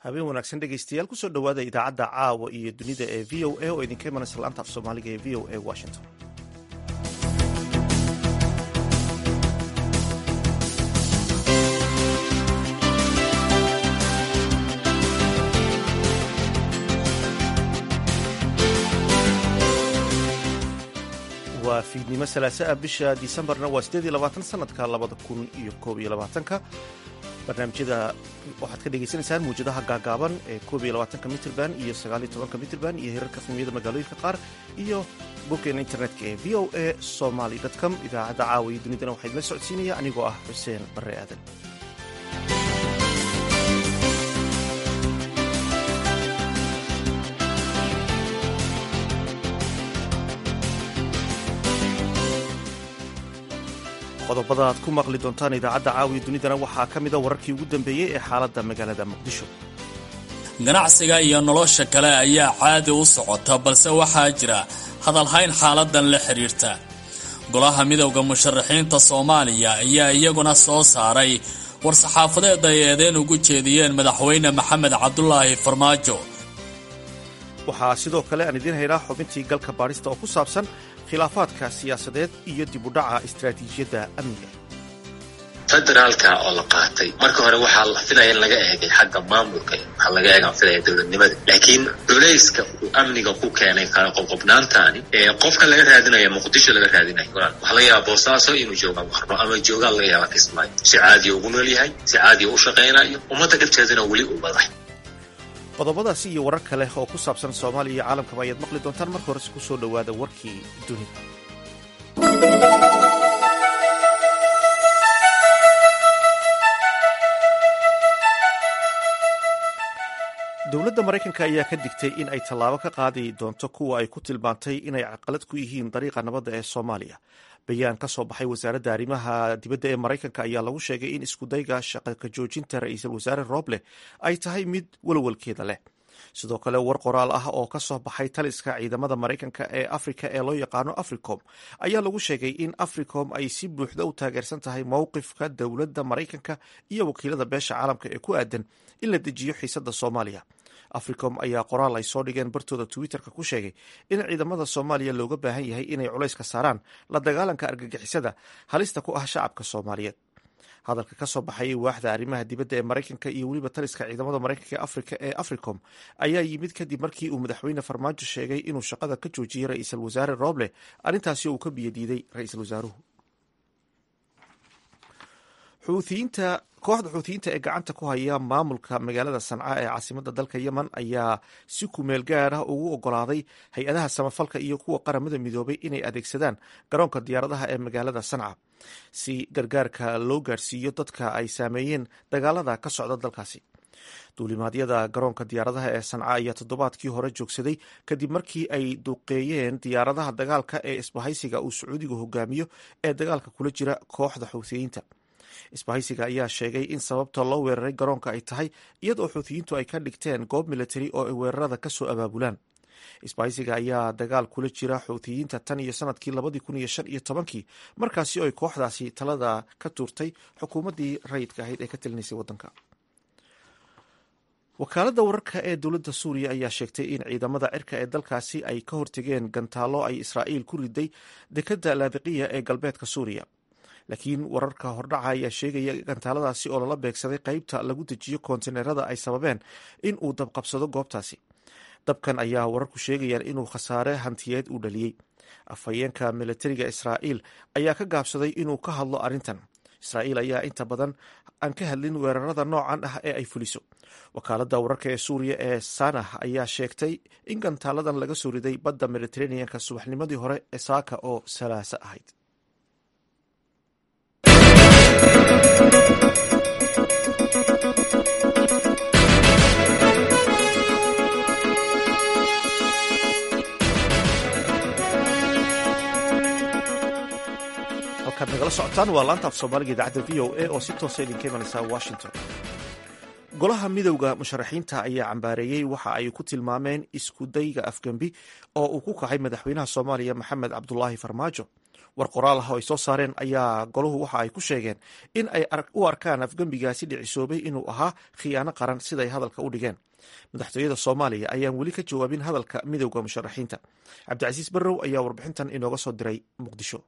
habeen wanaagsan dhegaystayaal kusoo dhowaada idaacadda caawa iyo dunida ee v o a oo idinka imanaysa laanta af soomaaliga ee v o a washington waa fiidnimo salaasaa bisha disembarna waa sideed iyo labaatan sanadka labada kun iyo koob iyo labaatanka barnaamijyada waxaad ka dhagaysanaysaan muwjadaha gaagaaban ee koob iyo labaatanka mitrban iyo sagaal iyo tobanka mitrban iyo hirarka fimiyada magaalooyinka qaar iyo boggeena internetka ee v o a somaly com idaacadda caawa iyo dunidana waxaa idinla socodsiinaya anigoo ah xuseen barre aadan qodobada aad ku maqli doontaan idaacadda caawiya dunidana waxaa ka mida wararkii ugu dambeeyey ee xaaladda magaalada muqdisho ganacsiga iyo nolosha kale ayaa caadi u socota balse waxaa jira hadalhayn xaaladan la xidhiirta golaha midowda musharaxiinta soomaaliya ayaa iyaguna soo saaray war-saxaafadeed ay eedeen ugu jeediyeen madaxweyne maxamed cabdulaahi farmaajo waxaa sidoo kale aan idiin haynaa xubintii galka baadhista oo ku saabsan khilaafaadka siyaasadeed iyo dib u dhaca istaraatiijiyadda amniga federaalka oo la qaatay marka hore waxaa la filaya in laga eegay xagga maamulka waxaa laga eegaan filaya dowladnimada laakiin culayska uu amniga ku keenay kala qobqobnaantaani ee qofka laga raadinaya muqdisho laga raadinayo waxaa laga yaabaa boosaaso inuu jooga warno ama joogaa laga yaabaa kismaayo si caadiya ugu nool yahay si caadiya u shaqaynayo ummadda dhibteedana weli uu badax qodobadaasi iyo warar kale oo ku saabsan soomaaliya iyo caalamkaba ayaad maqli doontaan marka horese ku soo dhowaada warkii dunida dowladda maraykanka ayaa ka digtay in ay tallaabo ka qaadi doonto kuwa ay ku tilmaantay inay caqalad ku yihiin dariiqa nabadda ee soomaaliya bayaan ka soo baxay wasaaradda arrimaha dibadda ee maraykanka ayaa lagu sheegay in iskudayga shaqa ka joojinta ra-iisul wasaare roble ay tahay mid walwalkeeda leh sidoo kale war qoraal ah oo ka soo baxay taliska ciidamada maraykanka ee afrika ee loo yaqaano africom ayaa lagu sheegay in africom ay si buuxda u taageersan tahay mowqifka dowladda maraykanka iyo wakiilada beesha caalamka ee ku aadan in la dejiyo xiisadda soomaaliya africom ayaa qoraal ay soo dhigeen bartooda twitterka ku sheegay in ciidamada soomaaliya looga baahan yahay inay culays ka saaraan la dagaalanka argagixisada halista ku ah shacabka soomaaliyeed hadalka ka soo baxayay waaxda arrimaha dibadda ee maraykanka iyo weliba taliska ciidamada maraykanka ee afrika ee africom ayaa yimid kadib markii uu madaxweyne farmaajo sheegay inuu shaqada ka joojiyey ra-iisul wasaare roble arrintaasi uu ka biyadiiday ra-iisul wasaaruhu xuutiyiinta kooxda xuutiyiinta ee gacanta ku haya maamulka magaalada sanca ee caasimadda dalka yemen ayaa si kumeel gaar ah ugu ogolaaday hay-adaha samafalka iyo kuwa qaramada midoobay inay adeegsadaan garoonka diyaaradaha ee magaalada sanca si gargaarka loo gaarsiiyo dadka ay saameeyeen dagaalada ka socda dalkaasi duulimaadyada garoonka diyaaradaha ee sanca ayaa toddobaadkii hore joogsaday kadib markii ay duqeeyeen diyaaradaha dagaalka ee isbahaysiga uu sacuudigu hogaamiyo ee dagaalka kula jira kooxda xuutiyiinta isbahaysiga ayaa sheegay in sababta loo weeraray garoonka ay tahay iyadoo xuutiyiintu ay ka dhigteen goob militari oo ay weerarada ka soo abaabulaan isbahaysiga ayaa dagaal kula jira xuutiyiinta tan iyo sanadkii labadii kun iyo shan iyo tobankii markaasi oo ay kooxdaasi talada ka tuurtay xukuumaddii rayidka ahayd ee ka talinaysay waddanka wakaaladda wararka ee dowladda suuriya ayaa sheegtay in ciidamada cirka ee dalkaasi ay ka hortegeen gantaallo ay israa'iil ku riday dekadda laadiqiya ee galbeedka suuriya laakiin wararka hordhaca ayaa sheegaya gantaaladaasi oo lala beegsaday qeybta lagu dejiyo koontineerada ay sababeen in uu dabqabsado goobtaasi dabkan ayaa wararku sheegayaan inuu khasaare hantiyeed uu dhaliyey afhayeenka militariga israa'iil ayaa ka gaabsaday inuu ka hadlo arrintan israa'iil ayaa inta badan aan ka hadlin weerarada noocan ah ee ay fuliso wakaaladda wararka ee suuriya ee sanah ayaa sheegtay in gantaaladan laga soo riday badda mediteraneanka subaxnimadii hore ee saaka oo salaaso ahayd halkaad nagala socotaan waa laanta af soomaaliga idaacadda v o a oo si toosa idinka imanaysa washington golaha midowda musharaxiinta ayaa cambaareeyey waxa ay ku tilmaameen iskudayga afgembi oo uu ku kacay madaxweynaha soomaaliya maxamed cabdulaahi farmaajo war qoraal ah oo ay soo saareen ayaa golahu waxa ay ku sheegeen in ay u arkaan afgembigaasi dhicisoobay inuu ahaa khiyaano qaran siday hadalka u dhigeen madaxtooyada soomaaliya ayaan weli ka jawaabin hadalka midowda musharaxiinta cabdicasiis barrow ayaa warbixintan inooga soo diray muqdisho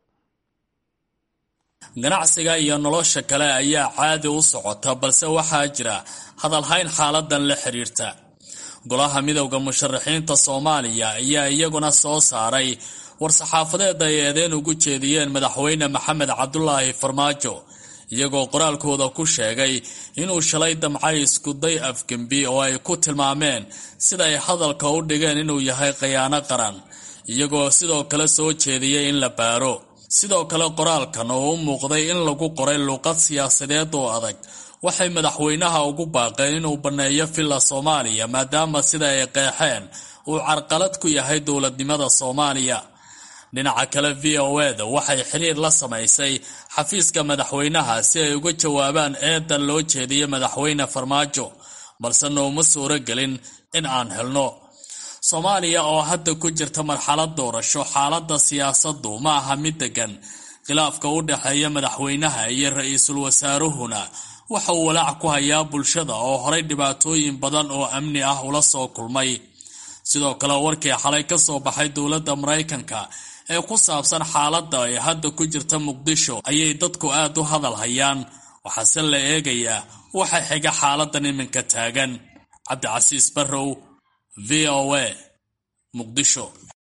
ganacsiga iyo nolosha kale ayaa caadi u socota balse waxaa jira hadalhayn xaaladan la xiriirta golaha midowda musharaxiinta soomaaliya ayaa iyaguna soo saaray war-saxaafadeed ay eedeen ugu jeediyeen madaxweyne maxamed cabdulaahi farmaajo iyagoo qoraalkooda ku sheegay inuu shalay damcay iskuday afgembi oo ay ku tilmaameen sida ay hadalka u dhigeen inuu yahay khiyaano qaran iyagoo sidoo kale soo jeediyey in la baaro sidoo kale qoraalkan oo u muuqday in lagu qoray luuqad siyaasadeed oo adag waxay madaxweynaha ugu baaqeen inuu banneeyo villa soomaaliya maadaama sida ay qeexeen uu carqalad ku yahay dowladnimada soomaaliya dhinaca kale v o eda waxay xiriir la samaysay xafiiska madaxweynaha si ay uga jawaabaan eedan loo jeediyey madaxweyne farmaajo balse nooma suuro gelin in aan helno soomaaliya oo hadda ku jirta marxalad doorasho xaaladda siyaasaddu ma aha mid degan khilaafka u dhexeeya madaxweynaha iyo ra-iisul wasaaruhuna waxa uu walaac ku hayaa bulshada oo horay dhibaatooyin badan oo amni ah ula soo kulmay sidoo kale warkii xalay ka soo baxay dowladda maraykanka ee ku saabsan xaaladda ay hadda ku jirta muqdisho ayay dadku aad u hadal hayaan waxaase la eegayaa waxa xiga xaaladan iminka taagan cabdicasiis barrow v o a muqdisho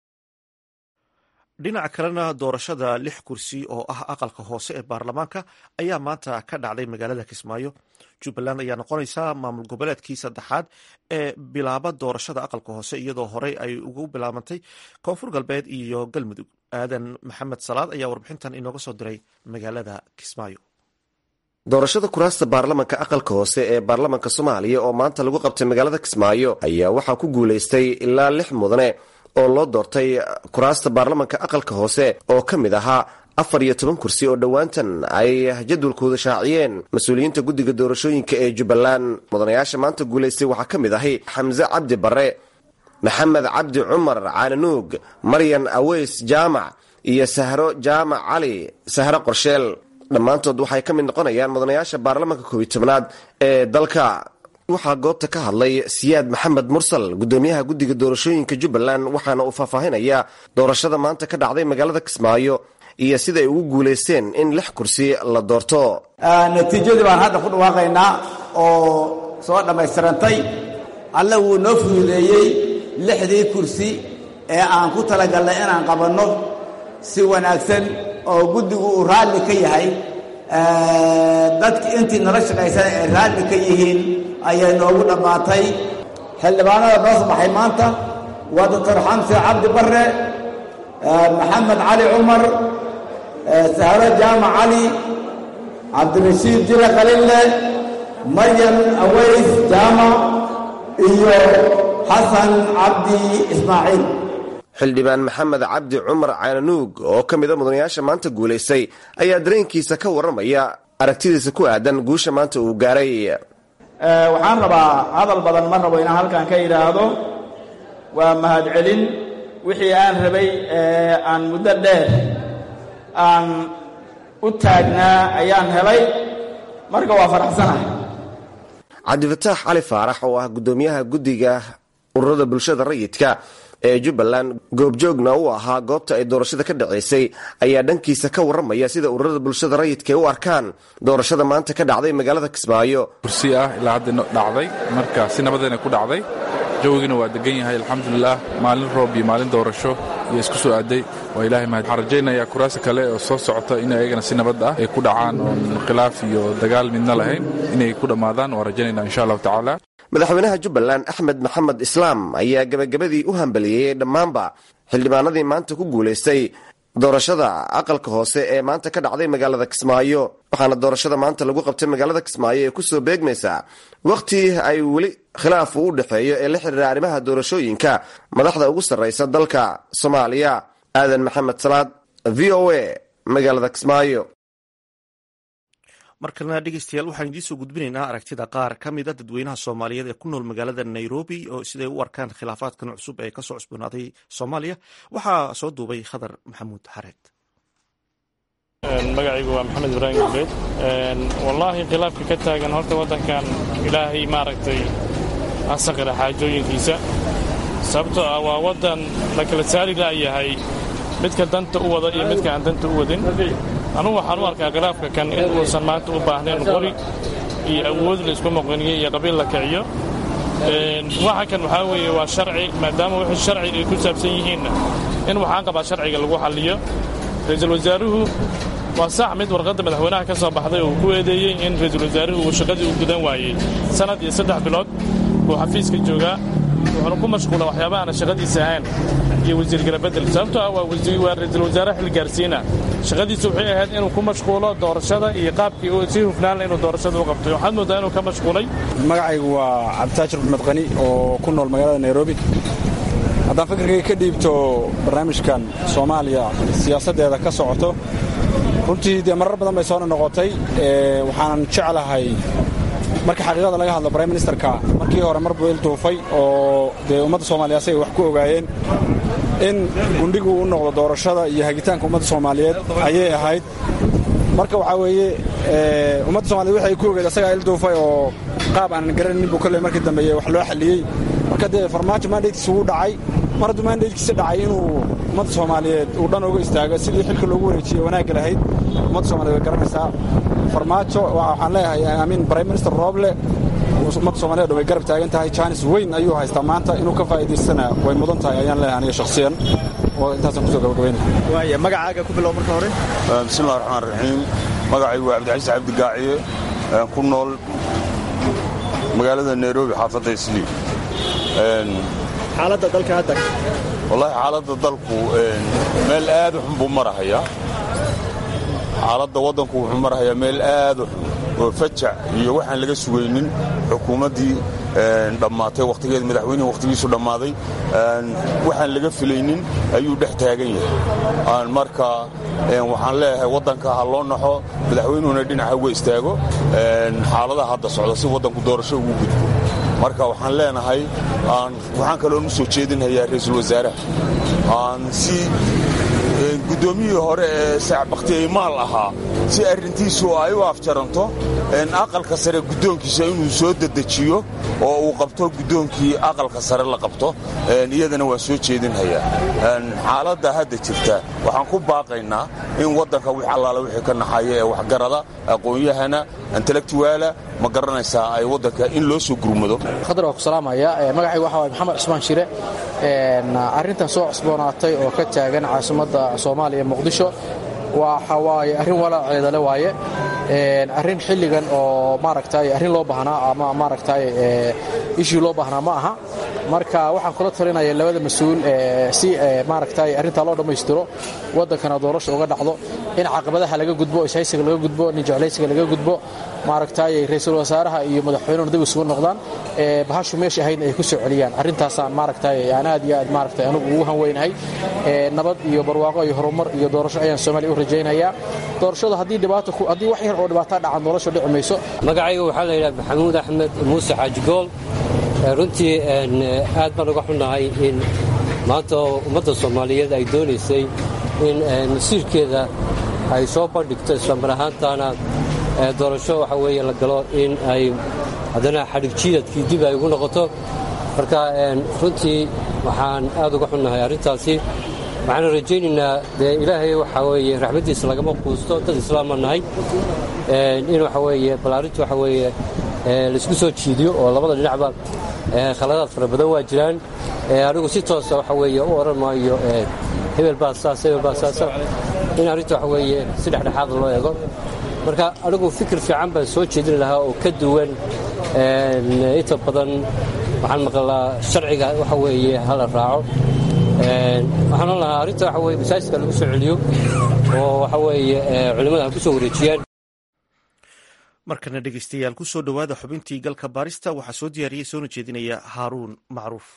dhinaca kalena doorashada lix kursi oo ah aqalka hoose ee baarlamaanka ayaa maanta ka dhacday magaalada kismaayo jubbaland ayaa noqonaysa maamul goboleedkii saddexaad ee bilaaba doorashada aqalka hoose iyadoo horey ay ugu bilaabantay koonfur galbeed iyo galmudug aadan maxamed salaad ayaa warbixintan inooga soo diray magaalada kismaayo doorashada kuraasta baarlamanka aqalka hoose ee baarlamanka soomaaliya oo maanta lagu qabtay magaalada kismaayo ayaa waxaa ku guulaystay ilaa lix mudane oo loo doortay kuraasta baarlamanka aqalka hoose oo ka mid ahaa afar iyo toban kursi oo dhowaantan ay jadwalkooda shaaciyeen mas-uuliyiinta guddiga doorashooyinka ee jubbaland mudanayaasha maanta guulaystay waxaa ka mid ahay xamse cabdi barre maxamed cabdi cumar caananuug maryan aweys jaamac iyo sahro jaamac cali sahro qorsheel dhammaantood waxay ka mid noqonayaan mudanayaasha baarlamanka koob iyo tobnaad ee dalka waxaa goobta ka hadlay siyaad maxamed mursal gudoomiyaha guddiga doorashooyinka jubbaland waxaana uu faahfaahinayaa doorashada maanta ka dhacday magaalada kismaayo iyo siday ugu guulaysteen in lix kursi la doorto natiijadii baan hadda ku dhawaaqaynaa oo soo dhammaystirantay alle wuu noo fududeeyey lixdii kursi ee aan ku talagalnay inaan qabanno si wanaagsan oo guddigu uu raalli ka yahay dadki intii nala shaqaysan ay raalli ka yihiin ayay noogu dhammaatay xildhibaanada noo sabaxay maanta waa doctor xamse cabdi barre maxamed cali cumar sahro jaamac cali cabdirashiid jile qalille maryan aweys jaamac iyo xasan cabdi ismaaciil xildhibaan maxamed cabdi cumar caananuug oo ka mida mudanayaasha maanta guulaystay ayaa dareenkiisa ka warramaya aragtidiisa ku aadan guusha maanta uu gaaray waxaan rabaa hadal badan ma rabo inaan halkan ka yidhaahdo waa mahadcelin wixii aan rabay aan muddo dheer aan u taagnaa ayaan helay marka waa faraxsanahay cabdifataax cali faarax oo ah guddoomiyaha guddiga ururada bulshada rayidka ee jubbaland goobjoogna uu ahaa goobta ay doorashada ka dhaceysay ayaa dhankiisa ka warramaya sida ururada bulshada rayidka ay u arkaan doorashada maanta ka dhacday magaalada kismaayo kursi ah ilaa hadda dhacday marka si nabadayna ku dhacday jawigiina waa degan yahay alxamdulilah maalin roob iyo maalin doorasho iyo isku soo aaday waa ilahay mahad waxaan rajaynayaa kuraasa kale oo soo socota in ayagana si nabad ah ay ku dhacaan oon khilaaf iyo dagaal midna lahayn inay ku dhammaadaan waan rajaynayna insha allahu tacaala madaxweynaha jubbaland axmed maxamed islaam ayaa gebagabadii u hambaliyeeyey dhammaanba xildhibaanadii maanta ku guulaystay doorashada aqalka hoose ee maanta ka dhacday magaalada kismaayo waxaana doorashada maanta lagu qabtay magaalada kismaayo ee kusoo beegmaysaa wakhti ay weli khilaaf uu u dhexeeyo ee la xiriira arrimaha doorashooyinka madaxda ugu sarraysa dalka soomaaliya aadan maxamed salaad v o a magaalada kismaayo markalena dhegeystayaal waxaan idiin soo gudbinaynaa aragtida qaar ka mida dadweynaha soomaaliyeed ee ku nool magaalada nairobi oo siday u arkaan khilaafaadkan cusub ee kasoo cusboonaaday soomaaliya waxaa soo duubay khadar maxamuud xareed magacaygu waa maxamed ibraahim gubeed wallaahi khilaafka ka taagan horta waddankan ilaahay maaragtay asaqira xaajooyinkiisa sababtoo ah waa waddan la kala saari laayahay midka danta u wada iyo midka aan danta u wadin anugu waxaan u arkaa khilaafka kan in uusan maanta u baahnayn qori iyo awood la isku muqiniyo iyo qabiil la kiciyo waxa kan waxaa weeye waa sharci maadaama wixii sharci ay ku saabsan yihiinna in waxaan qabaa sharciga lagu xalliyo ra-iisul wasaaruhu waa sax mid warqadda madaxweynaha ka soo baxday oo uu ku eedeeyey in ra-iisul wasaaruhu uu shaqadii u gudan waayey sannad iyo saddex bilood buu xafiiska joogaa wuxuuna ku mashquula waxyaaba aana shaqadiisa ahayn iyo wasiir garabedel sababtoo ah waa ra-iisul wasaare xil gaarsiina shaqadiisu waxay ahayd inuu ku mashquulo doorashada iyo qaabkii si hufnaanla inuu doorashada u qabtay waxaad moodaa inuu ka mashquulay magacaygu waa cabditaajir maxmed qani oo ku nool magaalada nairobi haddaan fikirkayga ka dhiibto barnaamijkan soomaaliya siyaasaddeeda ka socoto runtii dee marar badan bay soo noqotay waxaanan jeclahay marka xaqiiqada laga hadlo brime ministerka markii hore mar buu il duufay oo dee ummadda soomaaliya asagay wax ku ogaayeen in gundhigu u noqdo doorashada iyo hagitaanka ummadda soomaaliyeed ayay ahayd marka waxaa weeye ummadda somaliyed waxay ku ogeed asagaa il duufay oo qaab aanan garanaynin buu kolley markii dambeeye wax loo xalliyey marka dee farmaajo mandatekiisa wuu dhacay mar hadduu mandatekiisa dhacay inuu ummadda soomaaliyeed uu dhan uga istaago sidii xilka loogu wareejiyey wanaagga lahayd ummadda somaliyed way garanaysaa farmaajo waxaan leeyahay amiin brime minister rooble ummadda somaliyed way garab taagan tahay jaanis weyn ayuu haystaa maanta inuu ka faa'iidaystana way mudan tahay ayaan leeyahay aniga shakhsiyan oo intaasaan kusoo gabagabayna waaya magacaaga ku bilow marka hore bismillahi raxmaan raxiim magacaygu waa cabdicasiis cabdigaaciye ku nool magaalada nairobi xaafadda islii xaaladda dalka hadda wallaahi xaaladda dalku meel aad u xun buu marahayaa xaaladda waddanku wuxuu marahayaa meel aad u xun oo fajac iyo waxaan laga sugaynin xukuumaddii dhammaatay wakhtigeed madaxweynihii wakhtigiisu dhammaaday waxaan laga filaynin ayuu dhex taagan yahay marka waxaan leeyahay waddanka ha loo naxo madaxweynuhuna dhinaca uga istaago xaaladaha hadda socda si waddanku doorasho ugu gudbo marka waxaan leenahay waxaan kaloon u soo jeedinhayaa ra'iisul wasaaraha aan si guddoomiyihii hore ee saacbakhtiye maal ahaa si arrintiisu ay u afjaranto aqalka sare guddoonkiisa inuu soo dedejiyo oo uu qabto guddoonkii aqalka sare la qabto iyadana waan soo jeedinhayaa xaaladda hadda jirta waxaan ku baaqaynaa in waddanka wix allaala wixii ka naxaya ee waxgarada aqoon-yahana intellectuaala ma garanaysaa ay waddanka in loo soo gurmado khadar waa ku salaamaya magacaygu waxa waay maxamed cusmaan shire arrintan soo cusboonaatay oo ka taagan caasimadda soomaaliya muqdisho waxa waaye arrin walaaceeda le waaye arrin xilligan oo maaragtay arrin loo baahnaa ama maaragtay ishii loo baahnaa ma aha marka waxaan kula talinaya labada mas-uul si maaragtay arrintaa loo dhammaystiro waddankana doorasha uga dhacdo in caqabadaha laga gudbo ishaysiga laga gudbo ninjeclaysiga laga gudbo maaragtay ra'iisul wasaaraha iyo madaxweynuhuna dib isugu noqdaan bahashu meesha ahaydna ay ku soo celiyaan arrintaasaan maaragtay aan aad iyo aad maaragtay anugu ugu hanweynahay nabad iyo barwaaqo iyo horumar iyo doorasho ayaan soomaaliya u rajaynayaa doorashada haddii dhibaato haddii wax yar oo dhibaataa dhacan doorasho dhici mayso magacayga waxaa la yidhaha maxamuud axmed muuse xaajigool runtii aad baan uga xunnahay in maanta ummadda soomaaliyeed ay doonaysay in masiirkeeda ay soo bandhigto islamar ahaantaana doorasho waxa weeye la galo in ay haddana xadhig jiidadkii dib ay ugu noqoto marka runtii waxaan aad uga xunnahay arrintaasi waxaanu rajaynaynaa dee ilaahay waxaa weeye raxmaddiisa lagama quusto dad islaama nahay in waxa weeye bal arrintu waxa weeye laisku soo jiidiyo oo labada dhinacba khaladaad fara badan waa jiraan anigu si toosa waxa weeye u odhan maayo hebel baa saas hebel baa saasa in arrinta waxa weeye si dhexdhexaada loo eego marka anigu fikir fiican baan soo jeedin lahaa oo ka duwan inta badan waxaan maqlaa sharciga waxa weeye hala raaco waxaan oon lahaa arrinta waxa weye masaajidka lagu soo celiyo oo waxa weeye culimmada ha ku soo wareejiyaan markana dhegeystayaal ku soo dhowaada xubintii galka baarista waxaa soo diyaariyey soona jeedinaya haaruun macruuf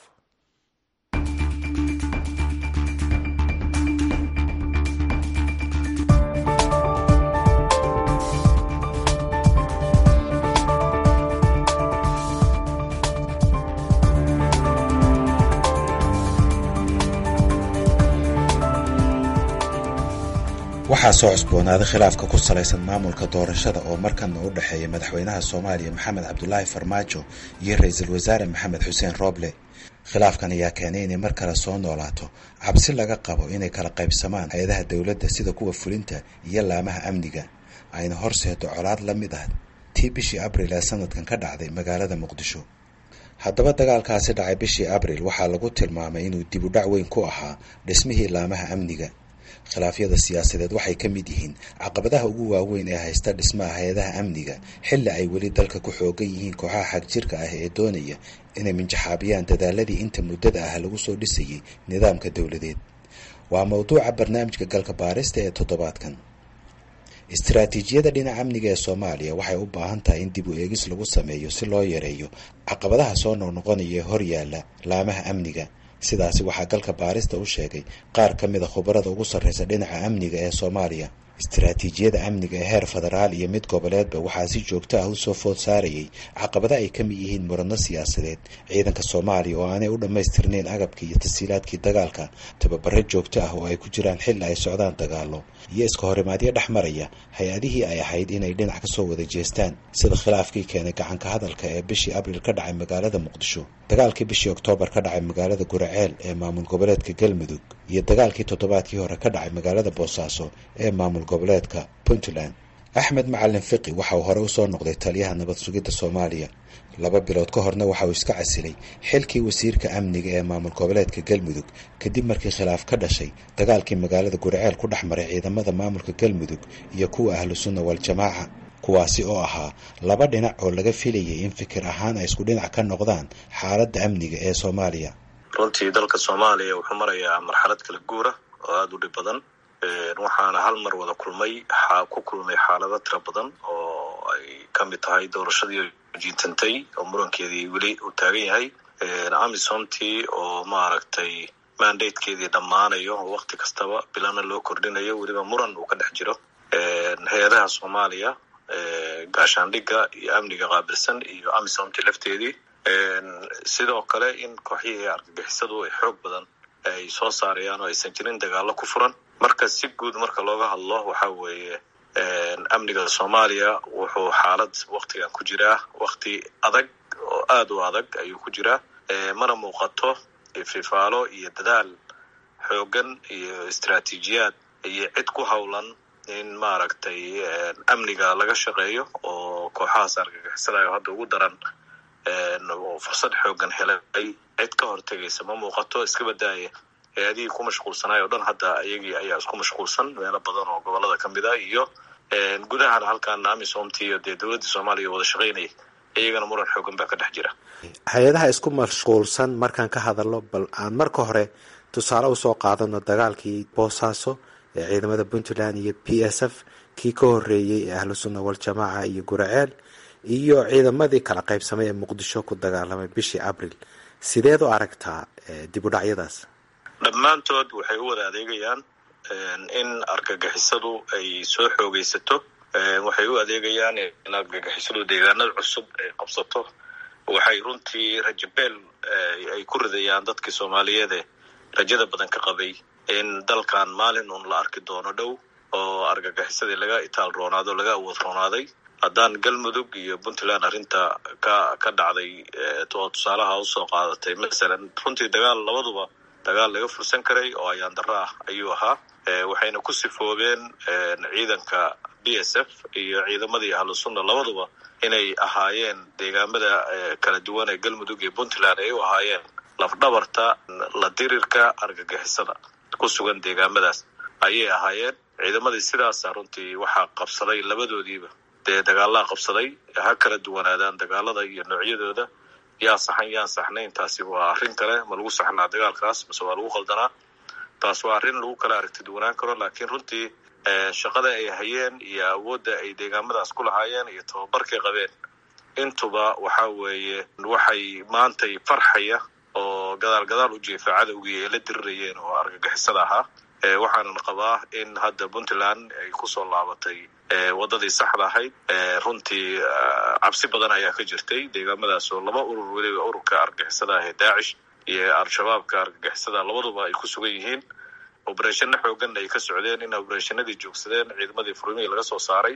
waxaa soo cusboonaaday khilaafka ku salaysan maamulka doorashada oo markanna u dhexeeya madaxweynaha soomaaliya maxamed cabdulaahi farmaajo iyo ra-iisul wasaare maxamed xuseen rooble khilaafkan ayaa keenay inay mar kale soo noolaato cabsi laga qabo inay kala qaybsamaan hay-adaha dowladda sida kuwa fulinta iyo laamaha amniga ayna horseedo colaad la mid ah tii bishii abril ee sanadkan ka dhacday magaalada muqdisho haddaba dagaalkaasi dhacay bishii abril waxaa lagu tilmaamay inuu dib u dhac weyn ku ahaa dhismihii laamaha amniga khilaafyada siyaasadeed waxay ka mid yihiin caqabadaha ugu waaweyn ee haysta dhismaha hay-adaha amniga xilli ay weli dalka ku xoogan yihiin kooxaha xagjirka ah ee doonaya inay minjaxaabiyaan dadaaladii inta muddada ah lagu soo dhisayay nidaamka dowladeed waa mowduuca barnaamijka galka baarista ee toddobaadkan istaraatiijiyada dhinaca amniga ee soomaaliya waxay u baahan tahay in dib u eegis lagu sameeyo si loo yareeyo caqabadaha soo noqnoqonaya ee horyaala laamaha amniga sidaasi waxaa galka baarista u sheegay qaar ka mid a khubarada ugu sarreysa dhinaca amniga ee soomaaliya istaraatiijiyada amniga ee heer federaal iyo mid goboleedba waxaa si joogto ah usoo food saarayay caqabada ay ka mid yihiin muradno siyaasadeed ciidanka soomaaliya oo aanay u dhammaystirnayn agabkii iyo tasiilaadkii dagaalka tababaro joogto ah oo ay ku jiraan xilli ay socdaan dagaalo iyo iska horimaadyo dhex maraya hay-adihii ay ahayd inay dhinac kasoo wada jeestaan sida khilaafkii keenay gacanka hadalka ee bishii abril ka dhacay magaalada muqdisho dagaalkii bishii oktoobar ka dhacay magaalada guraceel ee maamul goboleedka galmudug iyo dagaalkii toddobaadkii hore ka dhacay magaalada boosaaso ee maamul goboleedka puntland axmed macalin fiqi waxa uu hore usoo noqday taliyaha nabad sugidda soomaaliya laba bilood ka horna waxa uu iska casilay xilkii wasiirka amniga ee maamul goboleedka galmudug kadib markii khilaaf ka dhashay dagaalkii magaalada guraceel ku dhex maray ciidamada maamulka galmudug iyo kuwa ahlu sunna wal-jamaaca kuwaasi oo ahaa laba dhinac oo laga filayay in fikir ahaan ay isku dhinac ka noqdaan xaaladda amniga ee soomaaliya runtii dalka soomaaliya wuxuu marayaa marxalad kala guura oo aada u dhib badan waxaana hal mar wada kulmay ku kulmay xaalado tira badan oo ay ka mid tahay doorashadii jiintantay oo murankeedii weli uu taagan yahay amisomtii oo maaragtay mandatekeedii dhammaanayo oo wakti kastaba bilana loo kordhinayo weliba muran uu ka dhex jiro hay-adaha soomaaliya gaashaandhigga iyo amniga qaabilsan iyo amisomtii lafteedii sidoo kale in kooxyihii argagixisadu ay xoog badan ay soo saarayaan oo aysan jirin dagaalo ku furan marka si guud marka looga hadlo waxa weeye amniga soomaaliya wuxuu xaalad waktigan ku jiraa wakti adag oo aada u adag ayuu ku jiraa mana muuqato fifaalo iyo dadaal xoogan iyo istaraatiijiyaad iyo cid ku howlan in maaragtay amniga laga shaqeeyo oo kooxahaas argagixisadayo hadda ugu daran oo fursad xoogan helay cid ka hortegaysa ma muuqato iska badaaya hay-adihii ku mashquulsanaay o dhan hadda iyagii ayaa isku mashquulsan meelo badan oo gobolada ka mid a iyo gudahana halkan amisomti iyo dee dowladda soomaaliya wada shaqaynaya iyagana muran xoogan baa ka dhex jira hay-adaha isku mashquulsan markaan ka hadalno bal aan marka hore tusaale usoo qaadano dagaalkii boosaaso ee ciidamada puntland iyo p s f kii ka horeeyey ee ahlu sunna wal-jamaaca iyo guraceel iyo ciidamadii kala qaybsamay ee muqdisho ku dagaalamay bishii abril sideed u aragtaa dib u dhacyadaas dhammaantood waxay u wada adeegayaan in argagixisadu ay soo xoogaysato waxay u adeegayaan in argagixisadu deegaanada cusub ay qabsato waxay runtii rajabeel ay ku ridayaan dadkii soomaaliyeede rajada badan ka qabay in dalkan maalin uun la arki doono dhow oo argagixisadii laga itaal roonaado laga awood roonaaday haddaan galmudug iyo puntland arrinta ka ka dhacday oo tusaalaha usoo qaadatay masalan runtii dagaal labaduba dagaal laga fursan karay oo ayaan darro ah ayuu ahaa waxayna ku sifoobeen ciidanka b s f iyo ciidamadii ahlu sunna labaduba inay ahaayeen deegaamada kala duwan ee galmudug iyo puntland ay u ahaayeen lafdhabarta la dirirka argagixisada ku sugan deegaamadaas ayay ahaayeen ciidamadii sidaasa runtii waxaa qabsaday labadoodiiba dee dagaalaa qabsaday ha kala duwanaadaan dagaalada iyo noocyadooda yaa saxan yaan saxnayn taasi waa arrin kale ma lagu saxnaa dagaalkaas mase waa lagu qaldanaa taas waa arrin lagu kala aragti duwanaan karo laakiin runtii shaqada ay hayeen iyo awoodda ay deegaamadaas ku lahaayeen iyo tababarkay qabeen intuba waxa weeye waxay maantay farxaya oo gadaal gadaal u jeefa cadowgii ay la dirirayeen oo argagixisada ahaa waxaanan qabaa in hadda puntland ay kusoo laabatay wadadii saxda ahayd runtii cabsi badan ayaa ka jirtay deegaamadaas oo laba urur weliba ururka argagixisada ah ee daacish iyo al-shabaabka argagixisada labaduba ay ku sugan yihiin obereshano xoogan ay ka socdeen in obereshanadii joogsadeen ciidamadii furmihii laga soo saaray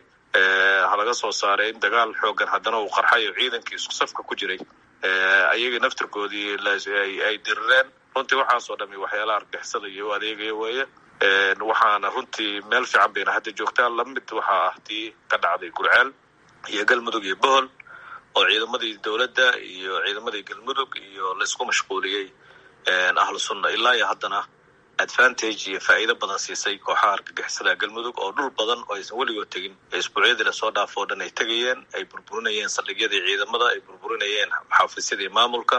ha laga soo saaray in dagaal xoogan haddana uu qarxay oo ciidankii isku safka ku jiray ayagii naftirkoodii ay dirireen runtii waxaasoo dhami waxyaalaha argixisada iyo u adeegaya weeye waxaana runtii meel fiican bayna hadda joogtaan lamid waxaa ah tii ka dhacday gurceel iyo galmudug iyo bohol oo ciidamadii dowladda iyo ciidamadii galmudug iyo laysku mashquuliyey ahlu sunna ilaa iyo haddana advantage iyo faa'iido badan siisay kooxaha argagixisada galmudug oo dhul badan oo aysan weligood tegin isbuucyadii lasoo dhaafo o dhan ay tegayeen ay burburinayeen saldhigyadii ciidamada ay burburinayeen xaafisyadii maamulka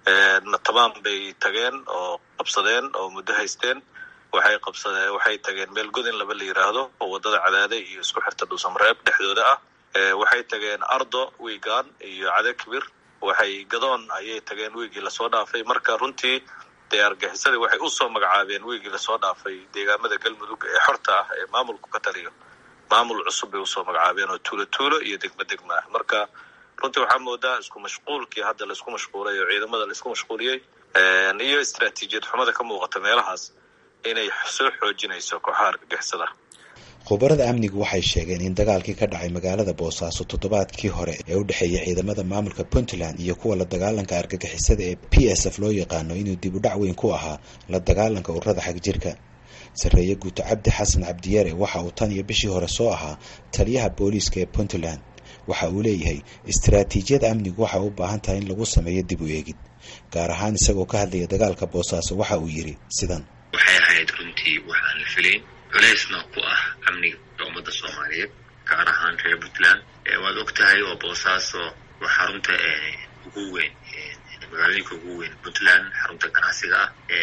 tamaan bay tageen oo qabsadeen oo muddo haysteen waxay qabsadeen waxay tageen meel godin laba la yiraahdo oo wadada cadaade iyo isku xirta dhuusamareeb dhexdooda ah waxay tageen ardo wiigaan iyo cade kibir waxay gadoon ayay tageen wiigii lasoo dhaafay marka runtii dee argixisadii waxay usoo magacaabeen wiigii lasoo dhaafay deegaamada galmudug ee xorta ah ee maamulku ka taliyo maamul cusub bay usoo magacaabeen oo tuulo tuulo iyo degmo degma ah marka runtii waxaa moodaa isku mashquulkii hadda laisku mashquulay oo ciidamada laisku mashquuliyey iyo istraatiijiyad xumada ka muuqata meelahaas inay soo xoojinayso kooxaha argagixisada khubarada amnigu waxay sheegeen in dagaalkii ka dhacay magaalada boosaaso toddobaadkii hore ee u dhexeeya ciidamada maamulka puntland iyo kuwa la dagaalanka argagixisada ee p s f loo yaqaano inuu dib u dhac weyn ku ahaa la dagaalanka ururada xagjirka sarreeye guuto cabdi xasan cabdiyare waxa uu tan iyo bishii hore soo ahaa taliyaha booliiska ee puntland waxa uu leeyahay istaraatiijiyada amnigu waxay u baahan tahay in lagu sameeyo dib u eegid gaar ahaan isagoo ka hadlaya dagaalka boosaaso waxa uu yidhi sidan waxay ahayd runtii waxaan la filayn culeysna ku ah amniga ummadda soomaaliyeed gaar ahaan reer puntland waad og tahay oo boosaaso waa xarunta ugu weyn magaalooyinka ugu weyn puntland xarunta ganacsiga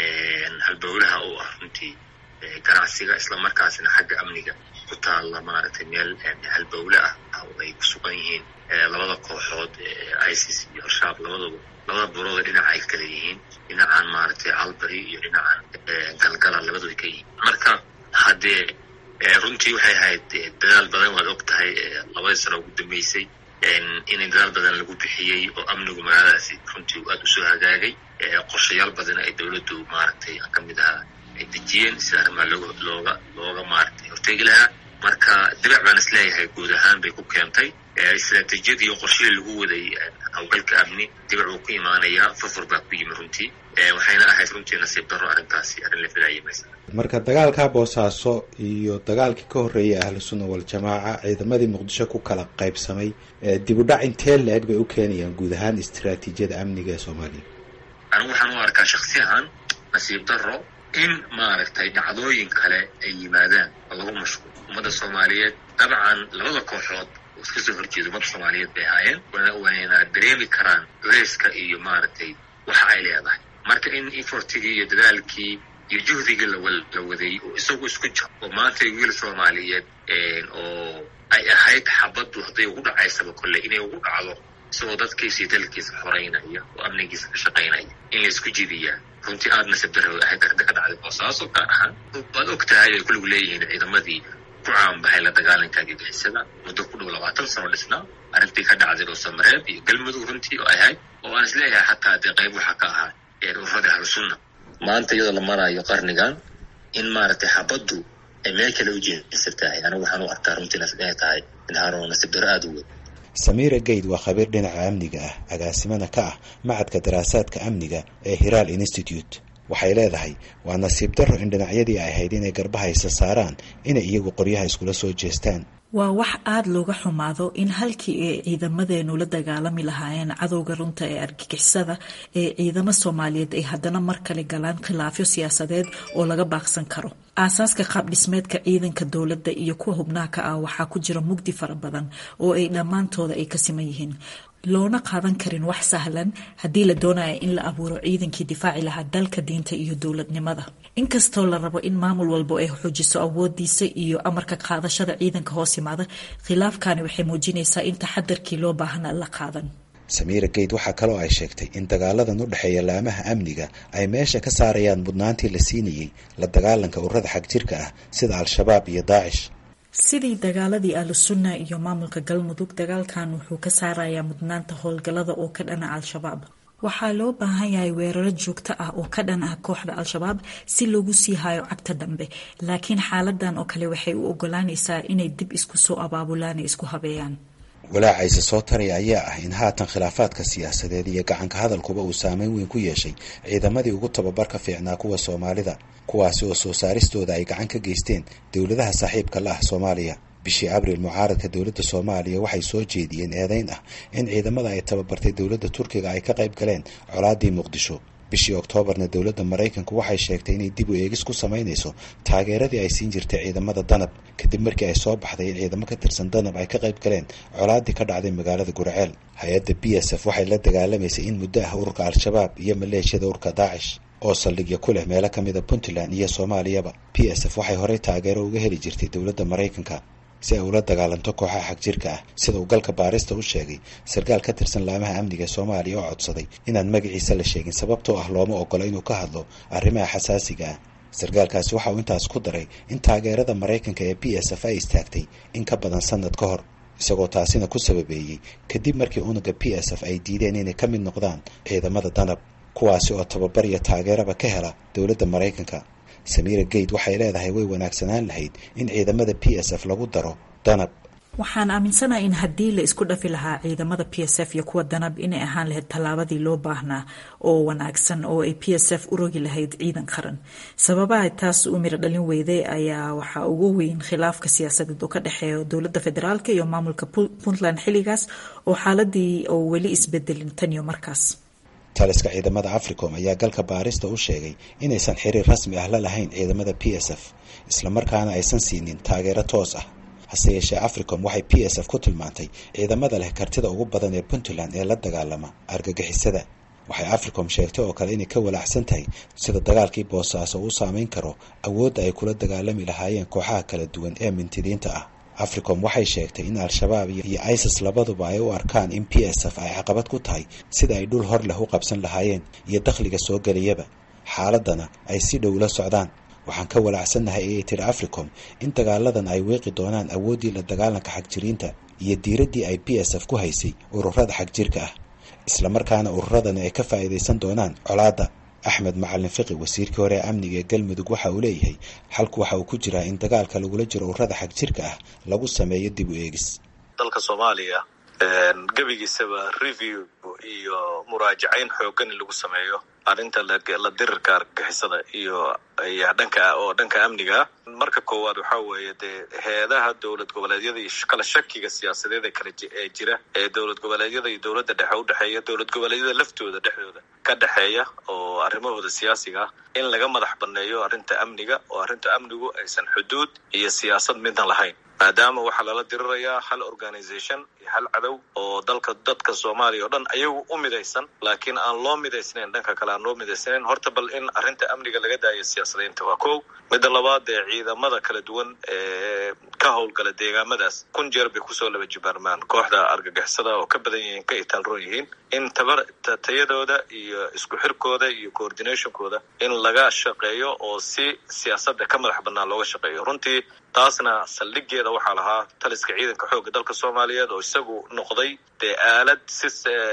ah halbowlaha oo ah runtii ganacsiga islamarkaasna xagga amniga ku taalla maaragtay meel halbowle ah oo ay ku sugan yihiin labada kooxood isis iyo al-shabaab labadaba labada burooda dhinaca ay kala yihiin dhinacan maaragtay calbary iyo dhinacan galgala labadooda ka yihiin marka haddee runtii waxay ahayd dadaal badan waad og tahay labadii sano ugu dambeysay inay dadaal badan lagu bixiyey oo amnigu magaaladaasi runtii aada usoo hagaagay qorshayaal badan ay dowladdu maaragtay ka mid ahaa ay dejiyeen sida arrimaha looga looga looga maaragtay horteegi lahaa marka dibac baan is leeyahay guud ahaan bay ku keentay istraatiijiyadii iyo qorshihii lagu waday hawlgalka amni dibac uu ku imaanayaa furfur baa ku yimi runtii waxayna ahayd runtii nasiib darro arrintaasi arrin la filaayay maysa marka dagaalka boosaaso iyo dagaalkii ka horreeyay ahlu sunna waljamaaca ciidamadii muqdisho ku kala qaybsamay dib u dhac intee la-eg bay u keenayaan guud ahaan istaraatiijiyada amniga ee soomaaliya anigu waxaan u arkaa shaksi ahaan nasiib darro in maaragtay dhacdooyin kale ay yimaadaan oo lagu mashquul ummadda soomaaliyeed dabcan labada kooxood oo iska soo horjeeda ummadda soomaaliyeed bay ahaayeen wayna dareemi karaan culeyska iyo maaragtay waxa ay leedahay marka in efortigii iyo dadaalkii iyo juhdigii la waday oo isagu isku jiro oo maanta wiil soomaaliyeed oo ay ahayd xabaddu hadday ugu dhacaysaba kolley inay ugu dhacdo isagoo dadkiisa iyo dalkiisa xoreynaya oo amnigiisa ka shaqaynaya in la isku jidiyaa runtii aada nasib darro ahayd ka dhacday boosaaso gaar ahaan waad og tahay ay kuligu leeyihiin ciidamadii ku caanbaxay la dagaalanka argagixisada muddo ku dhow labaatan sano dhisnaa arrintii ka dhacday dhuusamareeb iyo galmudug runtii oo ahayd oo aan isleeyahay xataa dee qayb waxaa ka ahaa ururada ahlusunna maanta iyadoo la maraayo qarnigan in maaragtay xabaddu ay meel kale u jeesan tahay anigu waxaan u arkaa runtii inay tahay inhaaro nasib darro aada u weyn samiira geyd waa khabiir dhinaca amniga ah agaasimana ka ah macadka daraasaadka amniga ee hiraal institute waxay leedahay waa nasiib darro in dhinacyadii ay ahayd inay garbahaysa saaraan inay iyagu qoryaha iskula soo jeestaan waa wax aada looga xumaado in halkii ay ciidamadeenu la dagaalami lahaayeen cadowga runta ee argagixisada ee ciidamo soomaaliyeed ay haddana mar kale galaan khilaafyo siyaasadeed oo laga baaqsan karo aasaaska qaab dhismeedka ciidanka dowladda iyo kuwa hubnaha ka ah waxaa ku jira mugdi fara badan oo ay dhammaantooda ay ka siman yihiin loona qaadan karin wax sahlan haddii la doonaya in la abuuro ciidankii difaaci lahaa dalka diinta iyo dowladnimada inkastoo la rabo in maamul walbo ay xoojiso awoodiisa iyo amarka qaadashada ciidanka hoos yimaada khilaafkani waxay muujinaysaa in taxadarkii loo baahana la qaadan samiira geyd waxaa kaloo ay sheegtay in dagaaladan u dhexeeya laamaha amniga ay meesha ka saarayaan mudnaantii la siinayey la dagaalanka ururada xagjirka ah sida al-shabaab iyo daacish sidii dagaaladii ahlusunna iyo maamulka galmudug dagaalkan wuxuu ka saarayaa mudnaanta howlgallada oo ka dhana al-shabaab waxaa loo baahan yahay weeraro joogto ah oo ka dhan ah kooxda al-shabaab si loogu sii hayo cagta dambe laakiin xaaladan oo kale waxay u ogolaanaysaa inay dib isku soo abaabulaan isku habeeyaan walaacayse soo taraya ayaa ah in haatan khilaafaadka siyaasadeed iyo gacanka hadalkuba uu saameyn weyn ku yeeshay ciidamadii ugu tababarka fiicnaa kuwa soomaalida kuwaasi oo soo saaristooda ay gacan ka geysteen dowladaha saaxiibka la ah soomaaliya bishii abriil mucaaradka dowladda soomaaliya waxay soo jeediyeen eedeyn ah in ciidamada ay tababartay dowladda turkiga ay ka qayb galeen colaadii muqdisho bishii oktoobarna dowladda maraykanku waxay sheegtay inay dib u eegis ku samaynayso taageeradii ay siin jirtay ciidamada danab kadib markii ay soo baxday in ciidamo ka tirsan danab ay ka qayb galeen colaadii ka dhacday magaalada gurceel hay-adda b s f waxay la dagaalamaysay in muddo ah ururka al-shabaab iyo maleeshiyada ururka daacish oo saldhigyo ku leh meelo ka mida puntland iyo soomaaliyaba b s f waxay horey taageero uga heli jirtay dowladda maraykanka si ay ula dagaalanto kooxaha xagjirka ah sida uu galka baarista u sheegay sarkaal ka tirsan laamaha amniga ee soomaaliya oo codsaday inaan magaciisa la sheegin sababtoo ah looma ogola inuu ka hadlo arrimaha xasaasiga ah sarkaalkaasi waxa uu intaas ku daray in taageerada maraykanka ee b s f ay istaagtay in ka badan sanad ka hor isagoo taasina ku sababeeyey kadib markii unuga b s f ay diideen inay ka mid noqdaan ciidamada danab kuwaasi oo tababar iyo taageeraba ka hela dowladda maraykanka samiira geyd waxay leedahay way wanaagsanaan lahayd in ciidamada b s f lagu daro danab waxaan aaminsanahay in haddii la isku dhafi lahaa ciidamada p s f iyo kuwa danab inay ahaan lahayd tallaabadii loo baahnaa oo wanaagsan oo ay p s f u rogi lahayd ciidan qaran sababaha taas u miro dhalin weyday ayaa waxaa ugu weyn khilaafka siyaasadeed oo ka dhexeeya dowladda federaalk iyo maamulka puntland xilligaas oo xaaladii oo weli isbedelin tan iyo markaas taliska ciidamada africom ayaa galka baarista u sheegay inaysan xiriir rasmi ah la lahayn ciidamada p s f islamarkaana aysan siinin taageero toos ah hase yeeshee africom waxay p s f ku tilmaantay ciidamada leh kartida ugu badan ee puntland ee la dagaalama argagixisada waxay africom sheegtay oo kale inay ka walaacsan tahay sida dagaalkii boosaaso uu saameyn karo awoodda ay kula dagaalami lahaayeen kooxaha kala duwan ee mintidiinta ah africom waxay sheegtay in al-shabaab iyo isis labaduba ay u arkaan in p s f ay caqabad ku tahay sida ay dhul hor leh u qabsan lahaayeen iyo dakhliga soo geliyaba xaaladana ay si dhow la socdaan waxaan ka walaacsannahay ayay tiri africom in dagaaladan ay weeqi doonaan awooddii la dagaalanka xagjiriinta iyo diiraddii ay p s f ku haysay ururada xagjirka ah islamarkaana ururadani ay ka faa'iidaysan doonaan colaadda axmed macalin fiqi wasiirkii hore ee amniga ee galmudug waxa uu leeyahay xalku waxa uu ku jiraa in dagaalka lagula jiro ururada xagjirka ah lagu sameeyo dib u eegis dalka soomaaliya gebigiisaba review iyo muraajacayn xoogan in lagu sameeyo arrinta la dirirka argagixisada iyo dhanka oo dhanka amniga marka koowaad waxaa weeye dee heedaha dowlad goboleedyada iyo kala shakiga siyaasadeed ee kala ee jira ee dowlad goboleedyada iyo dowladda dhexe u dhexeeya dowlad goboleedyada laftooda dhexdooda ka dhexeeya oo arrimahooda siyaasiga ah in laga madax banneeyo arrinta amniga oo arrinta amnigu aysan xuduud iyo siyaasad midna lahayn maadaama waxaa lala dirirayaa hal organisation iyo hal cadow oo dalka dadka soomaaliya oo dhan ayagu u midaysan laakiin aan loo midaysnayn dhanka kale aan loo midaysnayn horta bal in arrinta amniga laga daayo siyaasadaynta waa kow midda labaad ee ciidamada kala duwan ee ka howlgala deegaamadaas kun jeer bay kusoo laba jibaarmaan kooxda argagixisada oo ka badan yihiin ka itaalroon yihiin in tabar tayadooda iyo isku xirkooda iyo coordinationkooda in laga shaqeeyo oo si siyaasadda ka madax bannaan looga shaqeeyo runtii taasna saldhigeeda waxaa lahaa taliska ciidanka xoogga dalka soomaaliyeed oo isagu noqday dee aalad si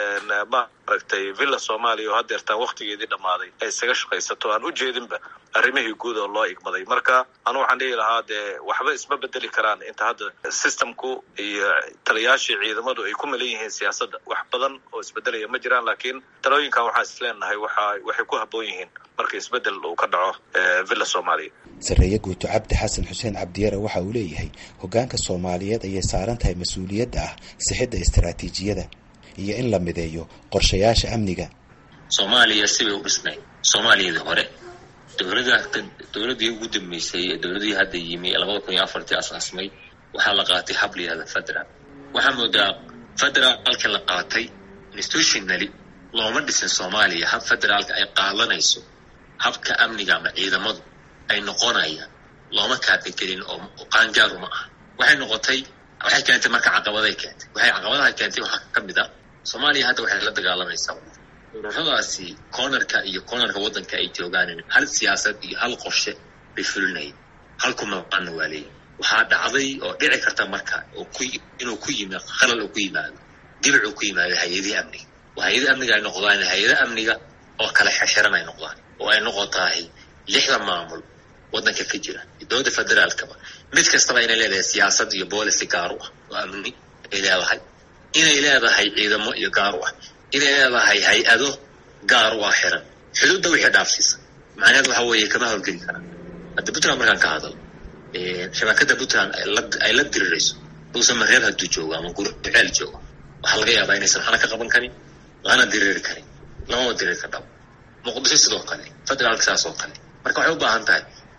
maaragtay villa soomaaliya oo haddeertaan waktigeedii dhammaaday ay isaga shaqaysato aan u jeedinba arrimihii guud oo loo igmaday marka anu waxaan dhihi lahaa dee waxba isma bedeli karaan inta hadda systemku iyo taliyaashii ciidamadu ay ku malan yihiin siyaasadda wax badan oo isbedelaya ma jiraan laakiin talooyinkan waxaan isleenahay waxa waxay ku habboon yihiin marka isbedel uu ka dhaco villa soomaaliya sarreeye guuto cabdi xasan xuseen cabdiyare waxa uu leeyahay hoggaanka soomaaliyeed ayay saaran tahay mas-uuliyadda ah sixidda istaraatiijiyada iyo in la mideeyo qorshayaasha amniga soomaaliya sibay u dhisnayd soomaaliyadii hore dowlada dowladdii ugu dambeysay ee dowladihii hadda yimi labada kun iyo afartii asaasmay waxaa la qaatay hab la yihahda federal waxaa moodaa federaalka la qaatay institutionally looma dhisin soomaaliya hab federaalka ay qaadanayso habka amniga ama ciidamadu ay noqonayaan looma kaabagelin oo qaangaaru ma aha waxay noqotay waxay keentay marka caqabaday keentay waxay caqabadaha keentay waxaa ka mid a soomaaliya hadda waxay la dagaalamaysaa ururadaasi cornerka iyo cornerka waddanka ay joogaan hal siyaasad iyo hal qorshe bay fulinayeen hal kumaqaana waa leeyihin waxaa dhacday oo dhici karta marka oo ku inuu ku yimi qalal uu ku yimaado dibic uu ku yimaado hay-adihii amniga oo hay-ada amniga ay noqdaan hay-ada amniga oo kala xirxiran ay noqdaan oo ay noqotahay lixda maamul waddanka ka jira dowladda federaalkaba mid kastaba inay leedahay siyaasad iyo boolicy gaar u ah oo amni ay leedahay inay leedahay ciidamo iyo gaar u ah inay leedahay hay-ado gaar u ah xiran xuduudda wixii dhaafsiisa macnaheed waxa weeye kama howlgeli karaan hadda puntland markaan ka hadal shabakada puntland ay la dirirayso uusan mareer hadduu joogo ama gurceel joogo waxaa laga yaabaa inaysan waxna ka qaban karin lana diriiri karin lamama diriiri ka dhabo muqdisho sidoo kale federaalka saas oo kale marka waxay u baahan tahay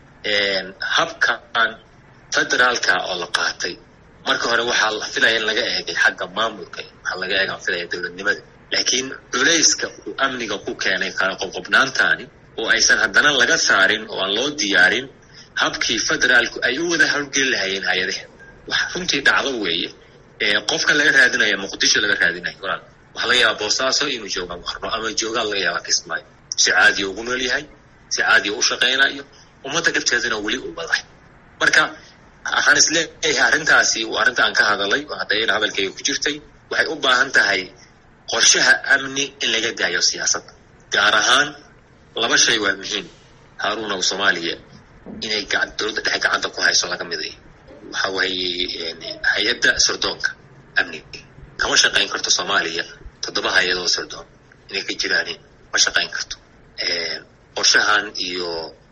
habkan federaalka oo la qaatay marka hore waxaa la filaya in laga eegay xagga maamulka waxaa laga eegaan filaya dowladnimada laakiin culayska uu amniga ku keenay kala qobqobnaantaani oo aysan haddana laga saarin oo aan loo diyaarin habkii federaalku ay u wada howlgeli lahayeen hay-adaha wax runtii dhacdo weeye qofka laga raadinaya muqdisho laga raadinayo walaal waxaa laga yaabaa boosaaso inuu joogaan qarno ama joogaa laga yaabaa kismaayo si caadiya ugu nool yahay si caadiya u shaqaynayo ummadda dhibteedana weli u wadahay marka waxaan isleeyahay arrintaasi waa arrinta aan ka hadalay oo haddayna hadalkayga ku jirtay waxay u baahan tahay qorshaha amni in laga daayo siyaasadda gaar ahaan laba shay waa muhiim haaruuna soomaaliya inay dowladda dhexe gacanta ku hayso laga miday waxa weeye hay-adda sirdoonka amniga kama shaqayn karto soomaaliya toddoba hay-adoo sirdoon inay ka jiraan ma shaqayn karto qorshahan iyo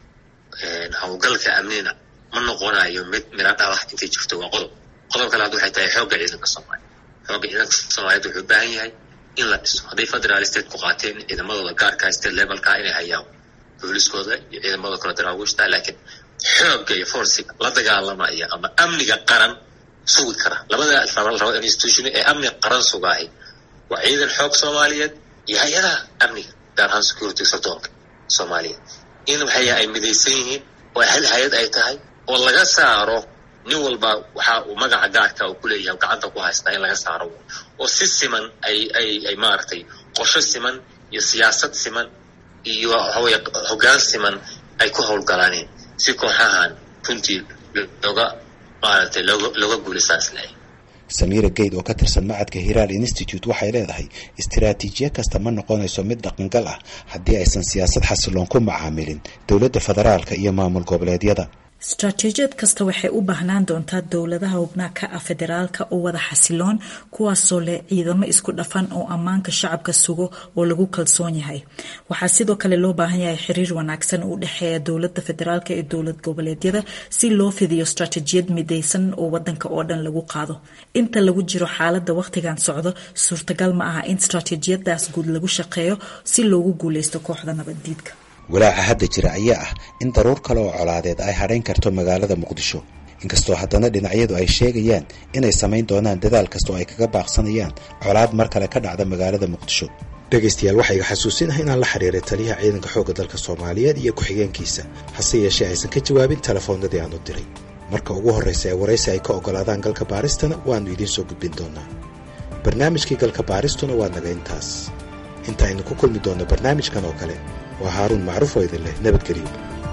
howlgalka amnina ma noqonayo mid mira dhalah intay jirto waa qodob qodob kale hadda waxay tahay xoogga ciidanka soomaaliya xoogga ciidanka soomaaliyeed wuxuu u baahan yahay in la dhiso hadday federal state ku qaateen ciidamadooda gaarka state levelka inay hayaan booliskooda iyo ciidamadooda kale daraawiishta laakiin xoogga iyo forsiga la dagaalamaya ama amniga qaran sugi kara labada rabo institution ee amni qaran sugaahay waa ciidan xoog soomaaliyeed iyo hay-adaha amniga gaar ahaan security sardoonka soomaaliyeed in waxay ay midaysan yihiin oo hal hay-ad ay tahay oo laga saaro nin walba waxa uu magaca gaarka uu kuleeyahay gacanta ku haystaa in laga saaro oo si siman ay ay ay maaragtay qorsho siman iyo siyaasad siman iyo waxaweye hoggaan siman ay ku howlgalaaneen si kooxahan runtii looga maaragtay looga looga guulaystaan isleeyahay samiira geyd oo ka tirsan macadka hiraal institute waxay leedahay istaraatiijiye kasta ma noqonayso mid dhaqangal ah haddii aysan siyaasad xasiloon ku macaamilin dowladda federaalka iyo maamul goboleedyada istaraatiijiyad kasta waxay u baahnaan doontaa dowladaha hubnaha ka ah federaalka oo wada xasiloon kuwaasoo leh ciidamo isku dhafan oo ammaanka shacabka sugo oo lagu kalsoon yahay waxaa sidoo kale loo baahan yahay xiriir wanaagsan u dhexeeya dowlada federaalk ee dowlad goboleedyada si loo fidiyo istaraatiijiyad midaysan oo wadanka oo dhan lagu qaado inta lagu jiro xaalada wakhtigan socdo suurtagal ma aha in istaraatiijiyadaas guud lagu shaqeeyo si loogu guuleysto kooxda nabaddiidka walaaca hadda jira ayaa ah in daruur kale oo colaadeed ay hadhayn karto magaalada muqdisho inkastoo haddana dhinacyadu ay sheegayaan inay samayn doonaan dadaal kasta oo ay kaga baaqsanayaan colaad mar kale ka dhacda magaalada muqdisho dhegaystayaal waxaa iga xasuusinahay inaan la xiriiray taliyaha ciidanka xoogga dalka soomaaliyeed iyo ku-xigeenkiisa hase yeeshee aysan ka jawaabin telefoonnadii aan u diray marka ugu horraysa ee waraysi ay ka oggolaadaan galka baaristana waannu idiin soo gudbin doonaa barnaamijkii galka baaristuna waa naga intaas inta aynu ku kulmi doonno barnaamijkan oo kale waa haaruun macruuf oo idin leh nabadgelyo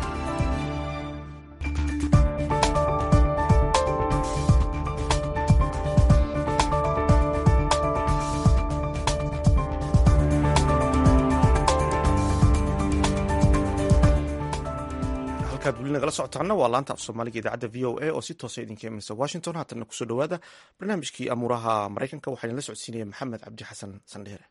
halkaad weli nagala socotaana waa laanta af soomaaliga idaacadda v o a oo si toosa idinka imanaysa washington haatanna kusoo dhowaada barnaamijkii amuuraha maraykanka waxaa idinla socodsiinaya maxamed cabdi xasan sandheere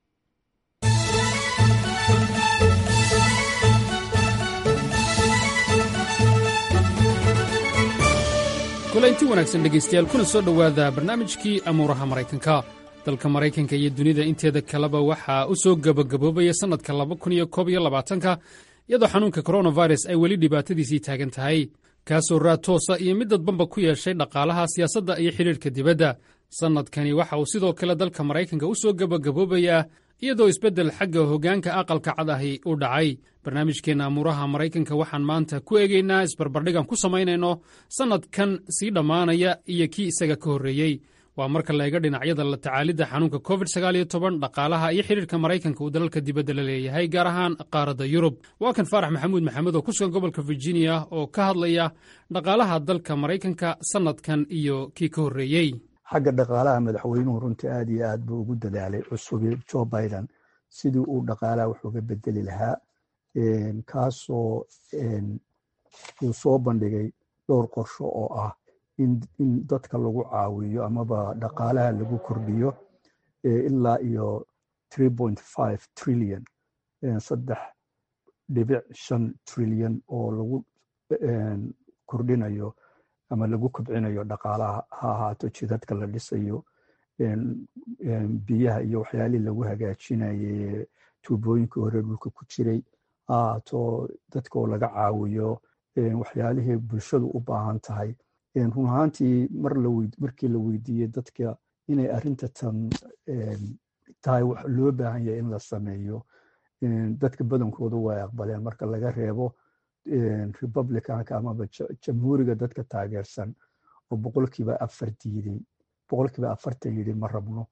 kulanti wanaagsan dhegaystayaal kuna soo dhowaada barnaamijkii amuuraha maraykanka dalka maraykanka iyo dunida inteeda kaleba waxaa u soo gebagaboobaya sannadka ka iyadoo xanuunka koronavirus ay weli dhibaatadiisii taagan tahay kaasoo raad toosa iyo mid dadbanba ku yeeshay dhaqaalaha siyaasadda iyo xidhiidhka dibadda sannadkani waxa uu sidoo kale dalka maraykanka u soo gebagaboobayaa iyadoo isbeddel xagga hoggaanka aqalka cad ahi u dhacay barnaamijkeenna amuuraha maraykanka waxaan maanta ku eegaynaa isbarbardhigan ku samaynayno sannadkan sii dhammaanaya iyo kii isaga ka horreeyey waa marka la eega dhinacyada la tacaalidda xanuunka covid dhaqaalaha iyo xidhiirka maraykanka uu dalalka dibadda la leeyahay gaar ahaan qaaradda yurub waa kan faarax maxamuud maxamed oo ku sugan gobolka virginia oo ka hadlaya dhaqaalaha dalka maraykanka sannadkan iyo kii ka horreeyey xagga dhaqaalaha madaxweynuhu runtii aad iyo aad buu ugu dadaalay cusubi joe biden sidii uu dhaqaalaha wax uga bedeli lahaa kaasoo uu soo bandhigay dhowr qorsho oo ah in dadka lagu caawiyo amaba dhaqaalaha lagu kordhiyo ilaa iyo trillion saddex dhibic shan trilyan oo lagu kordhinayo ama lagu kobcinayo dhaqaalaha ha ahaato jidadka la dhisayo biyaha iyo waxyaalihii lagu hagaajinaye tuubooyinka hore dhulka ku jiray ha ahaato dadka oo laga caawiyo waxyaalihii bulshadu u baahan tahay run ahaantii markii la weydiiyey dadka inay arrinta tan tahay wax loo baahan yahay in la sameeyo dadka badankoodu way aqbaleen marka laga reebo republicanka amaba jamhuuriga dadka taageersan oo boqolkiiba afar diiday boqolkiiba afartan yidhi ma rabno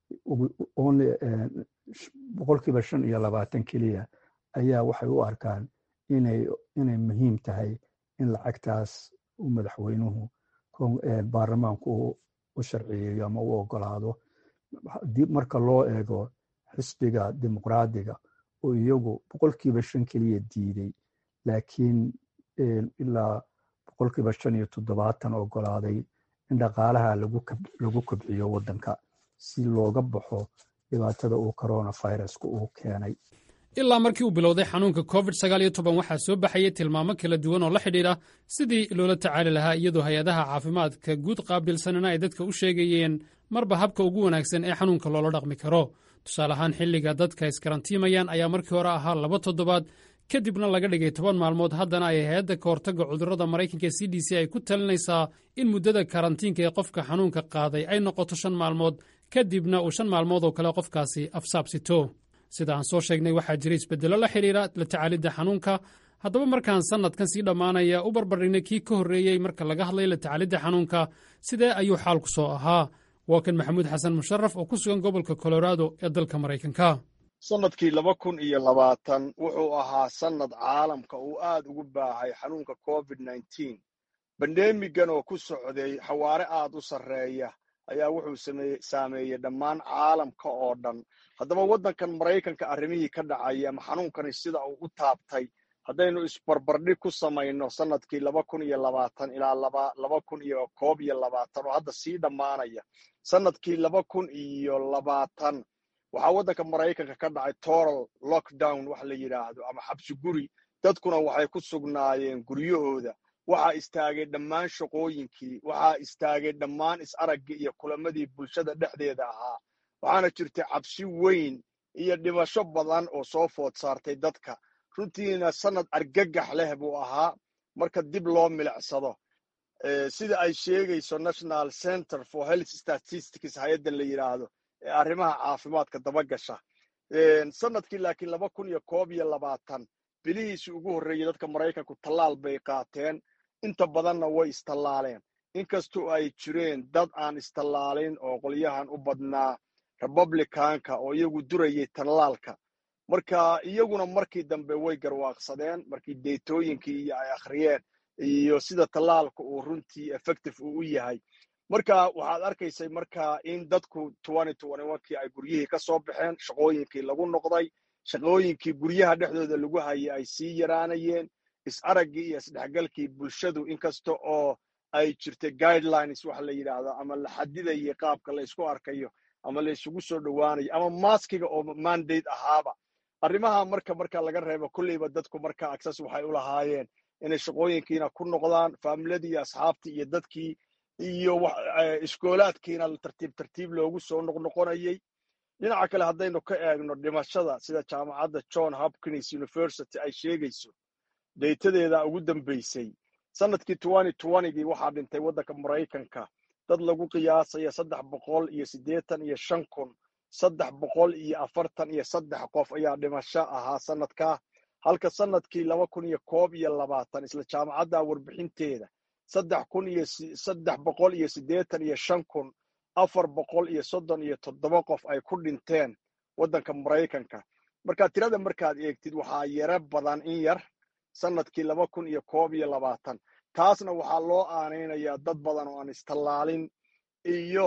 boqolkiiba shan iyo labaatan keliya ayaa waxay u arkaan inay muhiim tahay in lacagtaas u madaxweynuhu baarlamaanku u sharciyeeyo ama u ogolaado marka loo eego xisbiga dimuqraadiga oo iyagu boqolkiiba shan keliya diiday laakiin ilaa boqolkiiba shan iyo toddobaatan ogolaaday in dhaqaalaha lagu kobciyo waddanka si looga baxo dhibaatada uu coronavirusku uu keenay ilaa markii uu bilowday xanuunka covid sagaal iyo toban waxaa soo baxayay tilmaamo kala duwan oo la xidhiidha sidii loola tacaali lahaa iyadoo hay-adaha caafimaadka guud qaabilsanana ay dadka u sheegayeen marba habka ugu wanaagsan ee xanuunka loola dhaqmi karo tusaale ahaan xilliga dadka iskarantiimayaan ayaa markii hore ahaa laba toddobaad kadibna laga dhigay toban maalmood haddana ay hay-adda ka hortagga cudurrada maraykanka c d c ay ku talinaysaa in muddada karantiinka ee qofka xanuunka qaaday ay noqoto shan maalmood kadibna uu shan maalmood oo kale qofkaasi afsaabsito sida aan soo sheegnay waxaa jira isbeddello la xidhiidha la tacaalidda xanuunka haddaba markaan sannadkan sii dhammaanaya u barbardhignay kii ka horreeyey marka laga hadlay la tacaalidda xanuunka sidee ayuu xaalku soo ahaa waa kan maxamuud xasan musharaf oo ku sugan gobolka colorado ee dalka maraykanka sannadkii laba kun iyo labaatan wuxuu ahaa sannad caalamka uu aad ugu baahay xanuunka covid nneteen bandemigan oo ku socday xawaare aad u sarreeya ayaa wuxuu saameeyey dhammaan caalamka oo dhan haddaba waddankan maraykanka arrimihii ka dhacaya ama xanuunkani sida uu u taabtay haddaynu isbarbardhig ku samayno sannadkii laba kun iyo labaatan ilaa laba kun iyo koob iyo labaatan oo hadda sii dhammaanaya sannadkii laba kun iyo labaatan waxaa waddanka maraykanka ka dhacay toral lockdown wax la yidhaahdo ama xabsi guri dadkuna waxay ku sugnaayeen guryahooda waxaa istaagay dhammaan shaqooyinkii waxaa istaagay dhammaan is-araggii iyo kulamadii bulshada dhexdeeda ahaa waxaana jirtay cabsi weyn iyo dhimasho badan oo soo food saartay dadka runtiina sannad argagax leh buu ahaa marka dib loo milicsado sida ay sheegayso national center for health statistics hay-adda la yidhaahdo ee arrimaha caafimaadka dabagasha sannadkii laakiin laba kun iyo koob iyo labaatan bilihiisii ugu horreeyey dadka maraykanku tallaal bay qaateen inta badanna way istallaaleen inkastoo ay jireen dad aan istallaalin oo qolyahan u badnaa republicanka oo iyagu durayay tallaalka marka iyaguna markii dambe way garwaaqsadeen markii deetooyinkii iyo ay akhriyeen iyo sida tallaalka uu runtii effective uu u yahay marka waxaad arkaysay marka in dadku kii ay guryihii ka soo baxeen shaqooyinkii lagu noqday shaqooyinkii guryaha dhexdooda lagu hayay ay sii yaraanayeen is-araggii iyo isdhexgalkii bulshadu inkasta oo ay jirtay guidelines waxa la yidhaahdo ama la xadidayay qaabka la ysku arkayo ama la isugu soo dhowaanayo ama maskiga oo mandate ahaaba arrimaha marka marka laga reebo kolleyba dadku marka access waxay u lahaayeen inay shaqooyinkiina ku noqdaan faamiladii iyo asxaabtii iyo dadkii iyo iskoolaadkiina tartiib tartiib loogu soo noqnoqonayay dhinaca kale haddaynu ka eegno dhimashada sida jaamacadda john hopkins university ay sheegayso deytadeeda ugu dambaysay sannadkii gii waxaa dhintay waddanka maraykanka dad lagu qiyaasaya saddex boqol iyo siddeetan iyo shan kun saddex boqol iyo afartan iyo saddex qof ayaa dhimasho ahaa sannadkaa halka sannadkii laba kun iyo koob iyo labaatan isla jaamacadda warbixinteeda saddex kun iyo saddex boqol iyo siddeetan iyo shan kun afar boqol iyo soddon iyo toddoba qof ay ku dhinteen waddanka maraykanka marka tirada markaad eegtid waxaa yaro badan in yar sannadkii laba kun iyo koob iyo labaatan taasna waxaa loo aanaynayaa dad badan oo aan istallaalin iyo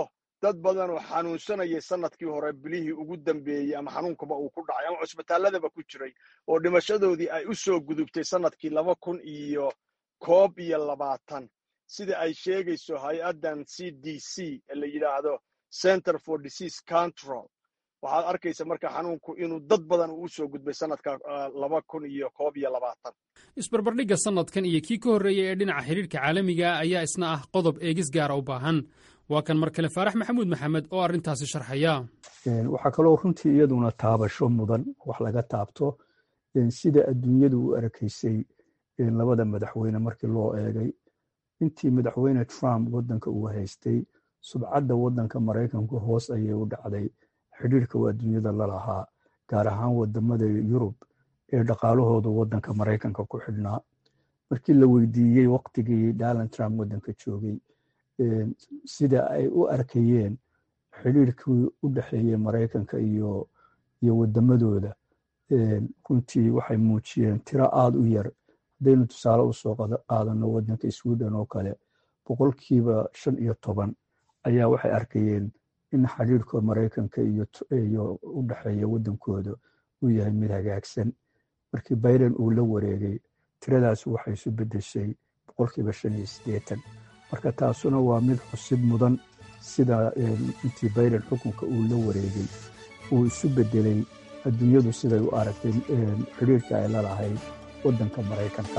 dad badan oo xanuunsanayay sanadkii hore bilihii ugu dambeeyey ama xanuunkaba uu ku dhacay ama cusbitaalladaba ku jiray oo dhimashadoodii ay u soo gudubtay sanadkii laba kun iyo koob iyo labaatan sida ay sheegayso hay-addan c d c ee la yidhaahdo center for disease control waxaad arkaysa marka xanuunku inuu dad badan uu usoo gudbay sanadka laba kun iyo koob iyo labaatan isbarbardhigga sannadkan iyo kii ka horreeyey ee dhinaca xidhiirka caalamiga ayaa isna ah qodob eegis gaara u baahan waa kan mar kale faarax maxamuud maxamed oo arrintaasi sharxaya waxaa kaloo runtii iyaduna taabasho mudan wax laga taabto sida adduunyadu u arkaysay labada madaxweyne markii loo eegay intii madaxweyne trump waddanka uu haystay subcadda waddanka maraykanku hoos ayay u dhacday xidhiirka uu adduunyada la lahaa gaar ahaan wadamada yurub ee dhaqaalahooda waddanka maraykanka ku xidhnaa markii la weydiiyey waqtigii donald trump waddanka joogay sida ay u arkayeen xidhiirkii u dhexeeyey maraykanka iyo iyo wadamadooda runtii waxay muujiyeen tiro aada u yar haddaynu tusaale usoo qaadano waddanka sweden oo kale boqolkiiba shan iyo toban ayaa waxay arkayeen in xidhiirka maraykanka iyo u dhexeeya waddankooda uu yahay mid hagaagsan markii biden uu la wareegay tiradaas waxay isu beddeshay boqolkiiba shan iyo siddeetan marka taasuna waa mid xusib mudan sida intii biden xukunka uu la wareegay uu isu beddelay adduunyadu siday u aragtay xidhiirka ay la lahayd waddanka maraykanka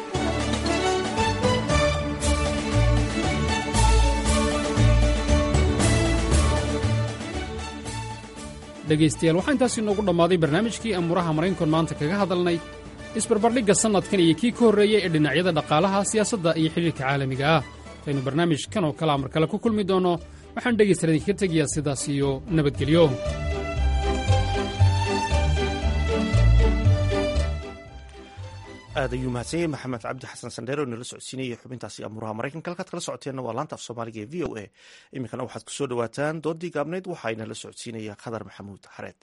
dhegaystayaal waxaa intaasi inoogu dhammaaday barnaamijkii amuuraha maraynkon maanta kaga hadalnay isbarbardhigga sannadkan iyo kii ka horreeyey ee dhinacyada dhaqaalaha siyaasadda iyo xidhiirka caalamiga ah intaynu barnaamijkan oo kalea mar kale ku kulmi doonno waxaan dhegaystayaal idinkaga tegayaa sidaas iyo nabadgelyo aad ayuu mahadsan yahay maxamed cabdi xasan sandheer oo inala socodsiinayay xubintaasi amuuraha maraykanka halkaad kala socoteenna waa laanta af soomaaliga ee v o a iminkana waxaad ku soo dhowaataan doodii gaabnayd waxaa inala socodsiinaya khadar maxamuud xareed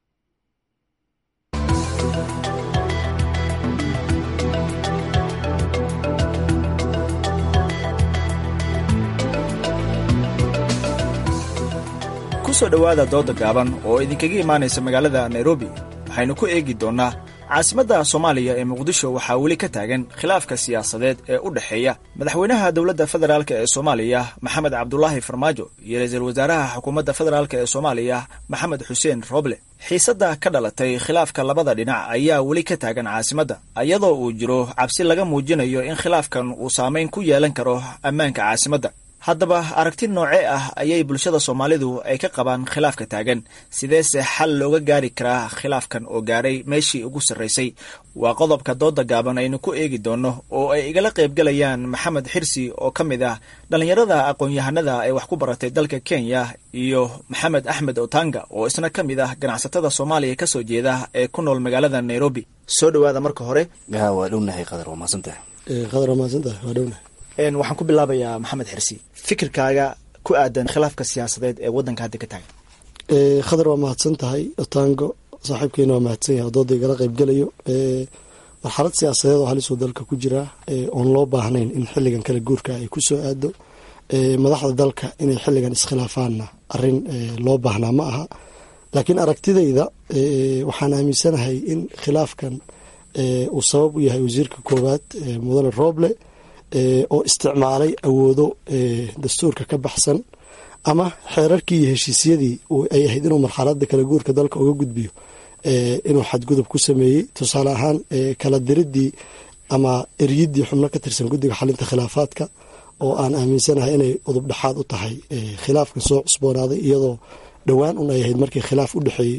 ku soo dhowaada dooda gaaban oo idinkaga imaanaysa magaalada nairobi waxaynu ku eegi doonnaa caasimadda soomaaliya ee muqdisho waxaa weli ka taagan khilaafka siyaasadeed ee u dhexeeya madaxweynaha dowladda federaalk ee soomaaliya maxamed cabdulaahi farmaajo iyo ra-iisul wasaaraha xukuumadda federaalk ee soomaaliya maxamed xuseen roble xiisadda ka dhalatay khilaafka labada dhinac ayaa weli ka taagan caasimadda iyadoo uu jiro cabsi laga muujinayo in khilaafkan uu saamayn ku yeelan karo ammaanka caasimadda haddaba aragti noocee ah ayay bulshada soomaalidu ay ka qabaan khilaafka taagan sideese xal looga gaari karaa khilaafkan oo gaadhay meeshii ugu sarraysay waa qodobka dooda gaaban aynu ku eegi doonno oo ay igala qaybgalayaan maxamed xirsi oo ka mid ah dhallinyarada aqoon-yahanada ee wax ku baratay dalka kenya iyo maxamed axmed otanga oo isna ka mid ah ganacsatada soomaaliya kasoo jeeda ee ku nool magaalada nairobi soo dhowaada marka hore waa dhownahay qadar waa maadsantahay qadar waa maadsantahay waa dhownahay waxaan ku bilaabayaa maxamed xirsi fikirkaaga ku aadan khilaafka siyaasadeed ee waddanka hadda ka taagan khadar waa mahadsan tahay otango saaxiibkeena waa mahadsan yahay dooda igala qaybgelayo marxalad siyaasadeed oo halisoo dalka ku jira oon loo baahnayn in xiligan kala guurka ay ku soo aado madaxda dalka inay xiligan iskhilaafaanna arin loo baahnaa ma aha laakiin aragtidayda waxaan aaminsanahay in khilaafkan uu sabab u yahay wasiirka koowaad mudane roble oo isticmaalay awoodo dastuurka ka baxsan ama xeerarkii iyo heshiisyadii ay ahayd inuu marxalada kala guurka dalka uga gudbiyo inuu xadgudub ku sameeyey tusaale ahaan kala diridii ama eryidii xubno ka tirsan guddiga xalinta khilaafaadka oo aan aaminsanahay inay udub dhexaad u tahay khilaafkan soo cusboonaaday iyadoo dhowaan un ay ahayd markii khilaaf u dhexeeyey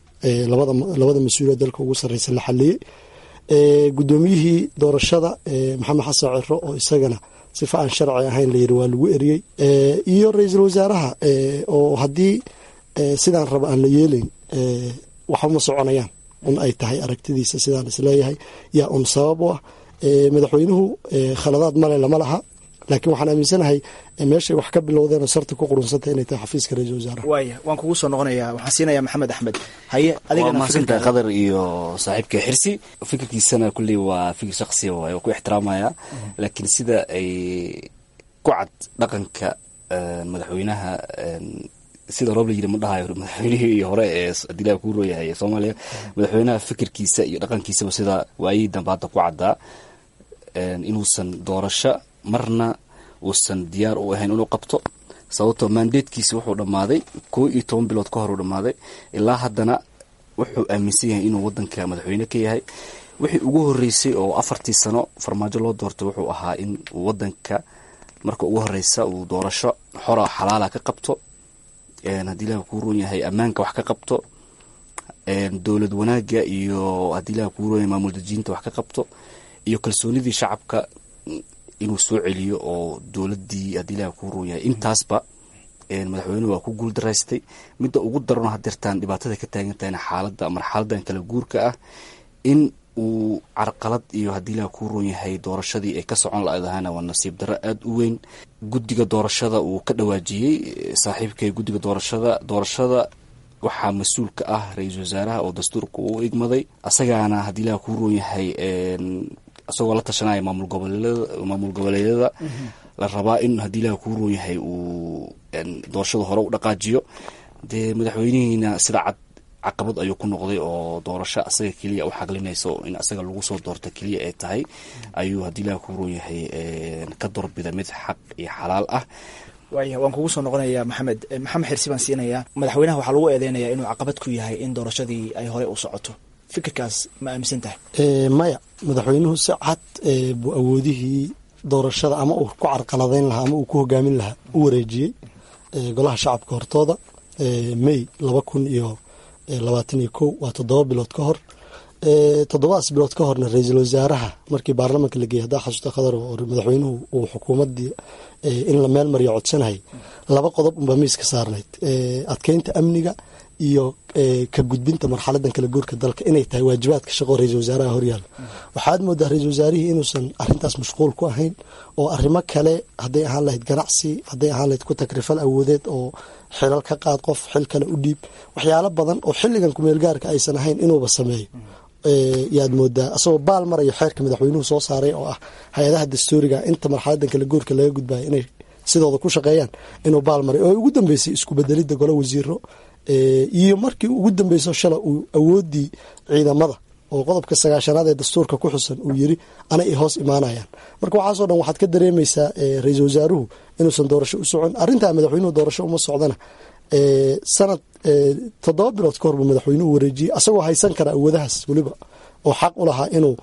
labada mas-uuliya dalka ugu sarreysa la xaliyey guddoomiyihii doorashada maxamed xasan ciro oo isagana sifa aan sharci ahayn layiri waa lagu eriyey iyo ra-iisul wasaaraha oo haddii sidaan raba aan la yeelayn waxba ma soconayaan un ay tahay aragtidiisa sidaan isleeyahay yaa un sabab u ah madaxweynuhu khaladaad male lama laha laakiin waxaan aaminsanahay meeshay wax ka bilowdeen oo sarta ku qurunsantay inay tahay xafiiska ra-isul wasaaraha waaya waan kugu soo noqonayaa waxaan siinayaa maxamed axmed haye waa mahadsantahay qadar iyo saaxiibka xirsi fikirkiisana kulley waa fikir shaksiya waay oo ku ixtiraamaya laakiin sida ay ku cad dhaqanka madaxweynaha sida roob la yiri ma dhahayo madaxweynihii hore ee adilaha kuu rooyahay ee soomaaliya madaxweynaha fikirkiisa iyo dhaqankiisaba sida waayihii dambe hadda ku caddaa inuusan doorasho marna uusan diyaar u ahayn inuu qabto sababtoo mandatekiisi wuxuu dhammaaday koo iyo toban bilood ka hor uu dhammaaday ilaa haddana wuxuu aaminsan yahay inuu wadanka madaxweyne ka yahay wixii ugu horeysay oo afartii sano farmaajo loo doortay wuxuu ahaa in uu wadanka marka ugu horeysa uu doorasho xora xalaala ka qabto haddii ilaha kuu roon yahay ammaanka wax ka qabto dowlad wanaaga iyo haddii ilaha kuu roon yahay maamul dajiinta wax ka qabto iyo kalsoonidii shacabka inuu soo celiyo oo dowladii haddii ilaha kuu roon yahay intaasba madaxweynuhu waa ku guul daraystay midda ugu darano hadeertaan dhibaatada ka taagan tahayna xaalada marxaladan kala guurka ah in uu carqalad iyo haddii ilaha kuu roon yahay doorashadii ay ka socon la-dahana waa nasiib darro aada u weyn guddiga doorashada uu ka dhawaajiyey saaxiibkay guddiga doorashada doorashada waxaa mas-uul ka ah ra-iisul wasaaraha oo dastuurka uu igmaday asagaana haddii ilaha kuu roon yahay isagoo la tashanaya maamul goboleedyada maamul goboleedyada la rabaa in haddii ilaha kuu roon yahay uu doorashada hore u dhaqaajiyo dee madaxweynihiina sida cad caqabad ayuu ku noqday oo doorasho asaga keliya u xaqlinayso in asaga lagu soo doorto keliya ay tahay ayuu haddii ilaha kuu roon yahay ka doorbida mid xaq iyo xalaal ah waaya waan kugu soo noqonayaa maxamed maxamed xirsi baan siinayaa madaxweynaha waxaa lagu eedeynayaa inuu caqabad ku yahay in doorashadii ay horey u socoto fikirkaas ma aaminsan tahay maya madaxweynuhu si cad buu awoodihii doorashada ama uu ku carqaladeyn lahaa ama uu ku hogaamin lahaa u wareejiyey golaha shacabka hortooda may laba kun iyo labaatan iyo kow waa toddoba bilood ka hor toddobadaas bilood ka horna ra-iisul wasaaraha markii baarlamanka la geeyay haddaa xasuusta khadar oo madaxweynuhu uu xukuumaddii in la meel mariyo codsanayay laba qodob unbaa miiska saarnayd adkeynta amniga iyo ka gudbinta marxaladan kala guurka dalka inay tahay waajibaadka shaqo ra-iisul wasaaraha horyaalla waxaad moodaa ra-iisul wasaarihii inuusan arintaas mashquul ku ahayn oo arrimo kale hadday ahaan lahayd ganacsi hadday ahaan lahayd ku takrifal awoodeed oo xilal ka qaad qof xil kale u dhiib waxyaalo badan oo xilligan kumeelgaarka aysan ahayn inuuba sameeyo yaad moodaa asagoo baal marayo xeerka madaxweynuhu soo saaray oo ah hay-adaha dastuuriga inta marxaladan kala guurka laga gudbayo inay sidooda ku shaqeeyaan inuu baal maray oo ugu dambeysay isku bedelidda golo wasiiro iyo markii ugu dambeyso shala uu awoodii ciidamada oo qodobka sagaashanaad ee dastuurka ku xusan uu yiri ana i hoos imaanayaan marka waxaasoo dhan waxaad ka dareemaysaa ra-iisul wasaaruhu inuusan doorasho u socon arrintaa madaxweynuhu doorasho uma socdana sanad toddoba bilood ka hor buu madaxweynuhu wareejiyey asagoo haysan kara awoodahaas weliba oo xaq u lahaa inuu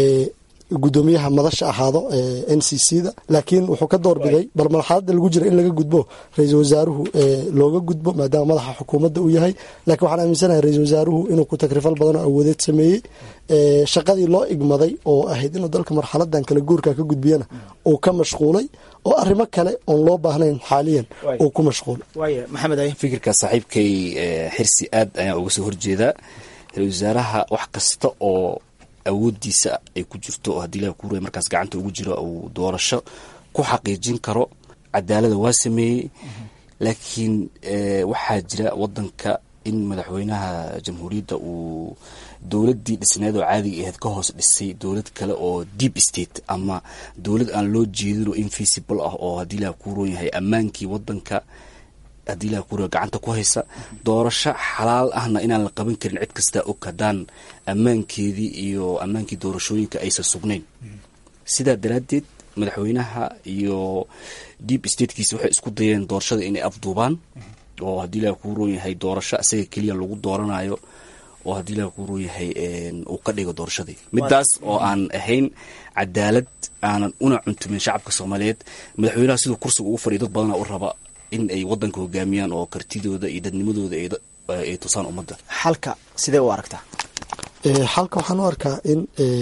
gudoomiyaha madasha ahaado n c c da laakiin wuxuu ka doorbiday bal marxalada lagu jira in laga gudbo ra-iisul wasaaruhu looga gudbo maadaama madaxa xukuumadda uu yahay lakiin waxaan aaminsanahay ra-isul wasaaruhu inuu ku takrifal badan oo awoodeed sameeyey shaqadii loo igmaday oo ahayd inuu dalka marxaladan kala guurka ka gudbiyana uu ka mashquulay oo arrimo kale oon loo baahnayn xaaliyan uu ku mashquulay fikirka saaxiibkay xirsi aad ayaan uga soo horjeedaa ra-isul wasaaraha wax kasta oo awoodiisa ay ku jirto oo haddii ilaha kuuraya markaas gacanta ugu jiro uu doorasho ku xaqiijin karo cadaalada waa sameeyey laakiin waxaa jira wadanka in madaxweynaha jamhuuriyadda uu dowladii dhisneed oo caadiga ahayd ka hoos dhisay dowlad kale oo deep state ama dowlad aan loo jeedin oo invisible ah oo haddii ilaha kuuroon yahay ammaankii wadanka haddii ilaha kuuraya gacanta ku haysa doorasho xalaal ahna inaan la qaban karin cid kastaa og haddaan ammaankeedii iyo ammaankii doorashooyinka aysan sugnayn sidaa daraaddeed madaxweynaha iyo deep statekiisa waxay isku dayeen doorashada inay afduubaan oo haddii ilaha kuu roon yahay doorasho asaga keliya lagu dooranayo oo haddii ilaha kuu roon yahay uu ka dhigo doorashadii midaas oo aan ahayn cadaalad aanan una cuntumin shacabka soomaaliyeed madaxweynaha siduu kursiga ugu fadhiya dad badana u raba in ay wadanka hogaamiyaan oo kartidooda iyo dadnimadooda ay tusaan ummadda xalka sidee u aragtaa xalka waxaan u arkaa in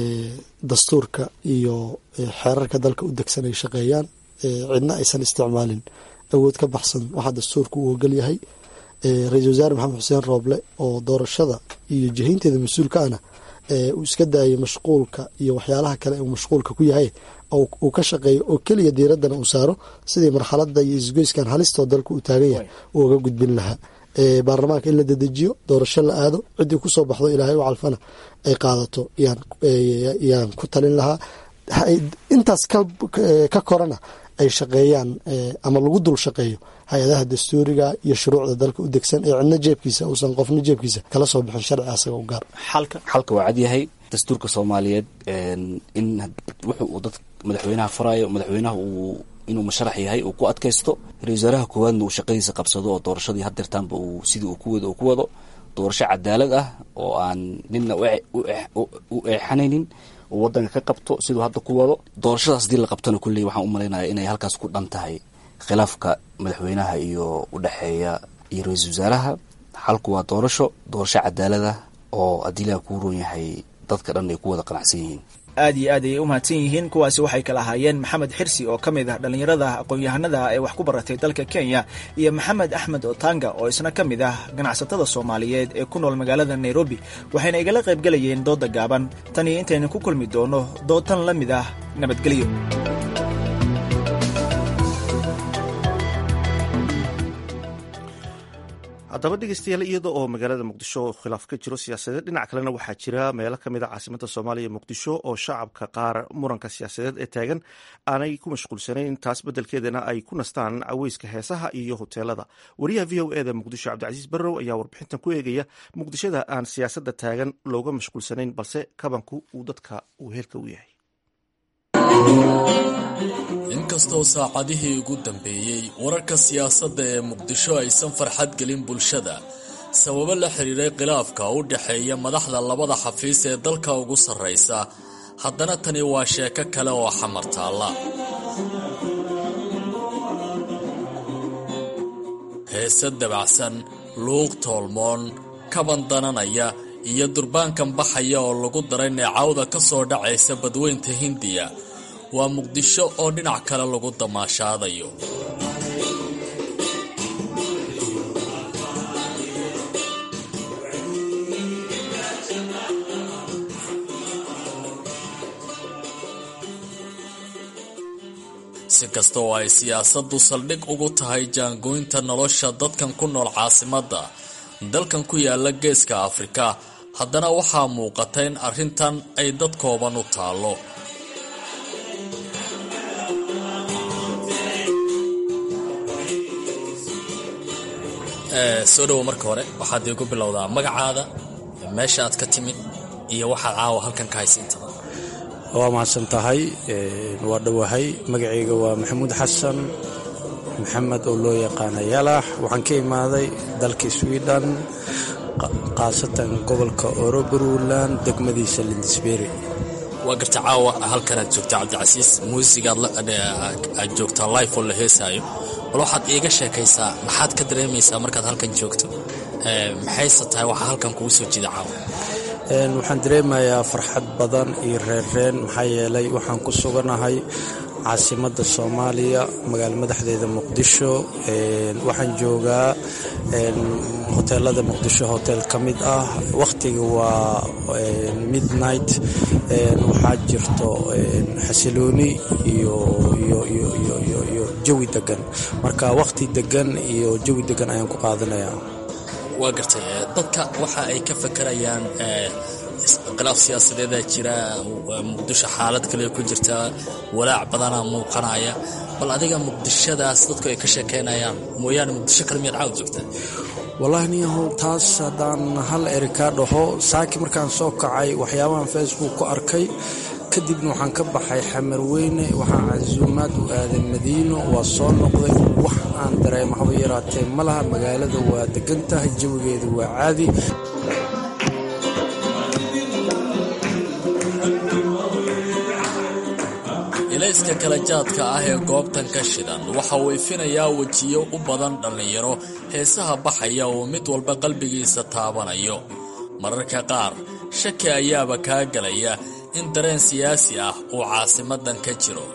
dastuurka iyo xeerarka dalka u degsan ay shaqeeyaan cidna aysan isticmaalin awood ka baxsan waxaa dastuurka uu ogol yahay ra-iisul wasaare maxamed xuseen rooble oo doorashada iyo jihaynteeda mas-uulka ana uu iska daayay mashquulka iyo waxyaalaha kale uu mashquulka ku yahay uu ka shaqeeyo oo keliya diiraddana uu saaro sidii marxalada iyo isgoyskan halistoo dalka uu taagan yahay uu uga gudbin lahaa baarlamaanka in la dedejiyo doorasho la aado ciddii kusoo baxdo ilaahay u calfana ay qaadato yaan ku talin lahaa intaas ka korana ay shaqeeyaan ama lagu dul shaqeeyo hay-adaha dastuuriga iyo shuruucda dalka u degsan ee cidna jeebkiisa uusan qofna jeebkiisa kala soo bixin sharci asaga u gaar xalka waa cadyahay dastuurka soomaaliyeed in wuxu uu dad madaxweynaha farayo madaxweynaha uu inuu musharax yahay uu ku adkaysto ra-isul wasaaraha koowaadna uu shaqadiisa qabsado oo doorashadii haddeertaanba uu sidii uu ku wado uu ku wado doorasho cadaalad ah oo aan nina u eexanaynin uu wadanka ka qabto siduu hadda ku wado doorashadaas hadii la qabtona kulley waxaan u malaynaya inay halkaas ku dhan tahay khilaafka madaxweynaha iyo udhexeeya iyo ra-iisul wasaaraha xalku waa doorasho doorasho cadaalad ah oo haddii ilaha kuu roon yahay dadka dhan ay ku wada qanacsan yihiin aad iyo aad ayay u mahadsan yihiin kuwaasi waxay kala ahaayeen maxamed xirsi oo ka mid ah dhallinyarada aqoon-yahanada ee wax ku baratay dalka kenya iyo maxamed axmed otanga oo isna ka mid ah ganacsatada soomaaliyeed ee ku nool magaalada nairobi waxayna igala qaybgelayeen doodda gaaban tan iyo intaynu ku kulmi doono doodtan la mid ah nabadgelyo haddaba dhegeystayaal iyada oo magaalada muqdisho khilaaf ka jiro siyaasadeed dhinac kalena waxaa jira meelo ka mid a caasimada soomaaliya muqdisho oo shacabka qaar muranka siyaasadeed ee taagan aanay ku mashquulsanayn taas beddelkeedana ay ku nastaan caweyska heesaha iyo hoteelada wariyaha v o eda muqdisho cabdicasiis barrow ayaa warbixintan ku eegaya muqdishada aan siyaasadda taagan looga mashquulsanayn balse kabanku uu dadka uu heelka u yahay inkastoo saacadihii ugu dambeeyey wararka siyaasadda ee muqdisho aysan farxad gelin bulshada sababo la xiriiray khilaafka u dhexeeya madaxda labada xafiis ee dalka ugu sarraysa haddana tani waa sheeko kale oo xamar taalla heese dabacsan luuq toolmoon kaban dananaya iyo durbaankan baxaya oo lagu daray neecawda ka soo dhacaysa badweynta hindiya waa muqdisho oo dhinac kale lagu damaashaadayo si kasta oo ay siyaasaddu saldhig ugu tahay jaangooynta nolosha dadkan ku nool caasimadda dalkan ku yaala geeska afrika haddana waxaa muuqata in arrintan ay dad kooban u taallo soo dhowo marka hore waxaad iigu bilowdaa magacaada meesha aad ka timid iyo waxaad caawa halkan ka haysiintaba waa mahadsan tahay waa dhowahay magacayga waa maxamuud xasan maxamed oo loo yaqaana yalax waxaan ka imaaday dalka sweden khaasatan gobolka oroburuland degmadiisa lindisberi waa garta caawa halkan aad joogtaa cabdicasiis muusigaad aad joogtaa life oo la heesaayo bal waxaad iiga sheekaysaa maxaad ka dareemaysaa markaad halkan joogto maxayse tahay waxaa halkan kugu soo jida caawa waxaan dareemayaa farxad badan iyo reerreen maxaa yeelay waxaan ku suganahay caasimadda soomaaliya magaalo madaxdeeda muqdisho waxaan joogaa hoteelada muqdisho hotel ka mid ah wakhtiga waa midnight waxaa jirto xasilooni iyo jawi degan marka wakhti degan iyo jawi degan ayaan ku qaadanayaa waa gartay dadka waxa ay ka fakarayaan khilaaf siyaasadeedaa jira muqdisho xaalad kale ku jirta walaac badanaa muuqanaya bal adiga muqdishadaas dadku ay ka sheekeynayaan mooyaane muqdisho kale miyaad caawd joogtaa wallaahi niyahow taas haddaan hal eri kaa dhaho saaki markaan soo kacay waxyaabahan facebook ku arkay kadibna waxaan ka baxay xamarweyne waxaan casuumaad u aaday madiino waa soo noqday wax aan dareema haba yaraatee ma laha magaalada waa degan tahay jawigeedu waa caadi ilayska kala jaadka ah ee goobtan ka shidan waxa uu ifinayaa wejiyo u badan dhallinyaro heesaha baxaya oo mid walba qalbigiisa taabanayo mararka qaar shaki ayaaba kaa gelaya in dareen siyaasi ah uu caasimadan ka jiro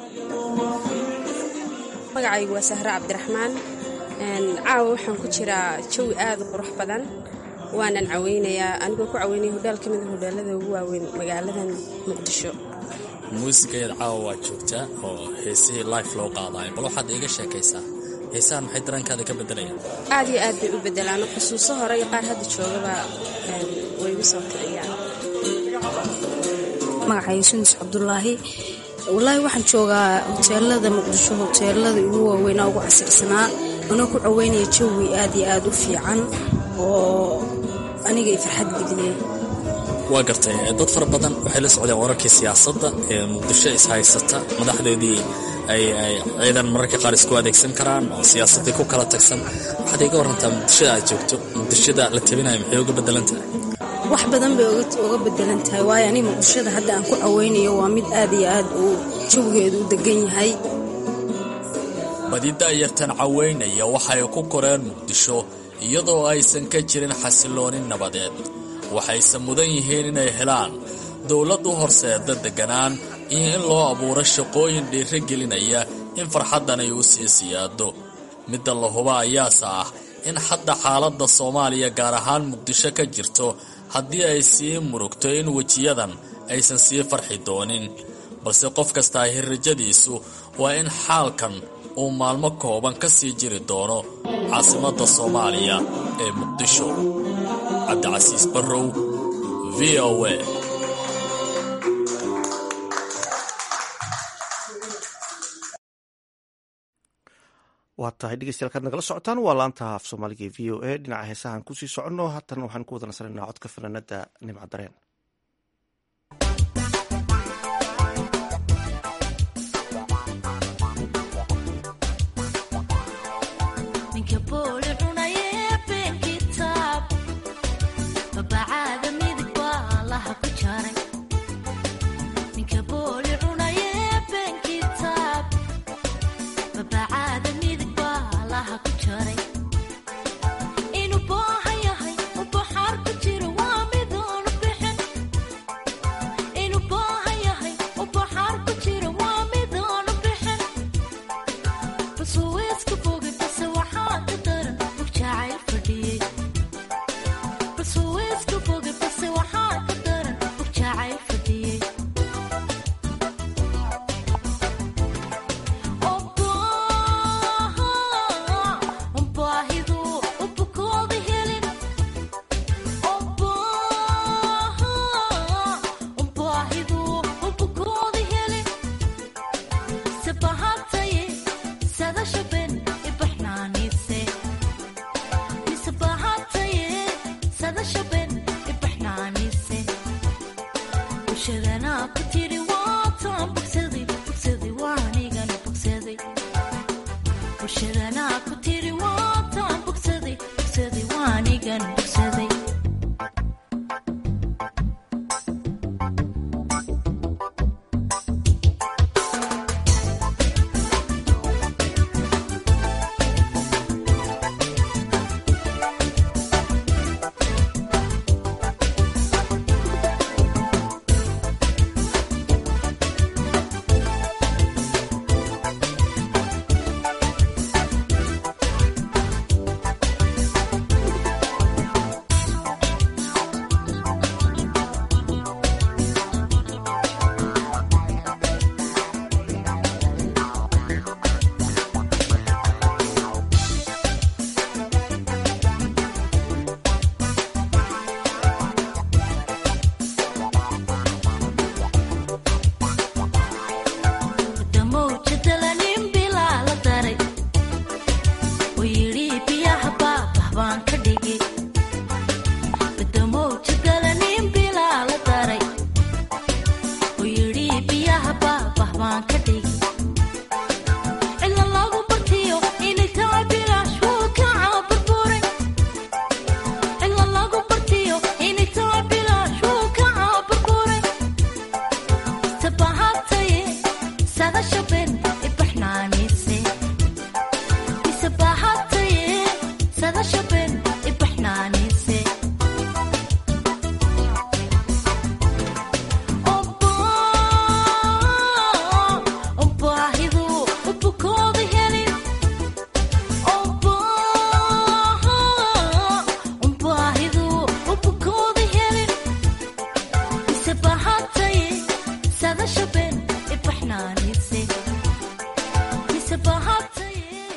magacaygu waa sahre cabdiraxmaan caawa waxaan ku jiraa jawi aad u qurux badan waanan caweynayaa anigoo ku caweynaya hodhaal ka mida hodhaalada ugu waaweyn magaaladan muqdisho muusigaeed caawa waa joogtaa oo heesihii life loo qaadayo bal waxaad iiga sheekaysaa heesahan maxay dareenkaada ka beddelayaan aad iyo aad bay u beddelaan xusuuso hore iyo qaar hadda joogaba way igu soo kiciyaan magacay sunis cabdulaahi wallaahi waxaan joogaa hoteelada muqdisho hoteelada ugu waaweynaa ugu casirsanaa anoo ku caweynaya jawi aad iyo aad u fiican oo aniga i farxad geliyey waa gartay dad fara badan waxay la socdeen wararkii siyaasadda ee muqdisho ishaysata madaxdoodii ay ciidan mararka qaar isku adeegsan karaan oo siyaasadii ku kala tagsan waxaad iga warantaa muqdishada aad joogto muqdishada la tabinayo maxay uga bedelan tahay wax badan bay uga bedelan tahay waayo aniga muqdishada hadda aan ku caweynayo waa mid aad iyo aad uu jawigeedu u degan yahay badi da'yartan caweynaya waxay ku koreen muqdisho iyadoo aysan ka jirin xasillooni nabadeed waxayse mudan yihiin inay helaan dowlad u horseeda degganaan iyo in loo abuuro shaqooyin dhiiro gelinaya in farxaddan ay u sii siyaado midda la huba ayaase ah in hadda xaaladda soomaaliya gaar ahaan muqdisho ka jirto haddii ay sii murugto in wejiyadan aysan sii farxi doonin balse qof kastaa hirrajadiisu waa in xaalkan uu maalmo kooban ka sii jiri doono caasimadda soomaaliya ee muqdisho cabdicasiis barrow v o a waa tahay dhegeystayaal kaad nagala socotaan waa laanta af soomaaliga v o a dhinaca heesahaan kusii soconno haatan waxaan ku wada nasanaynaa codka fanaanada nimca dareen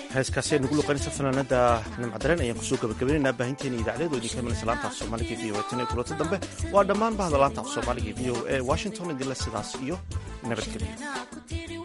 heeskaasi ay nagu luqaynaysa fanaanada nimcdareen ayaan kusoo gabagabaynaynaa baahinteena idaacadeed oo idinka imanaysa laanta af soomaaliga v o tan iyo kulanta dambe waa dhammaan bahda laanta af soomaaliga v o e washington idinle sidaas iyo nabadgelyo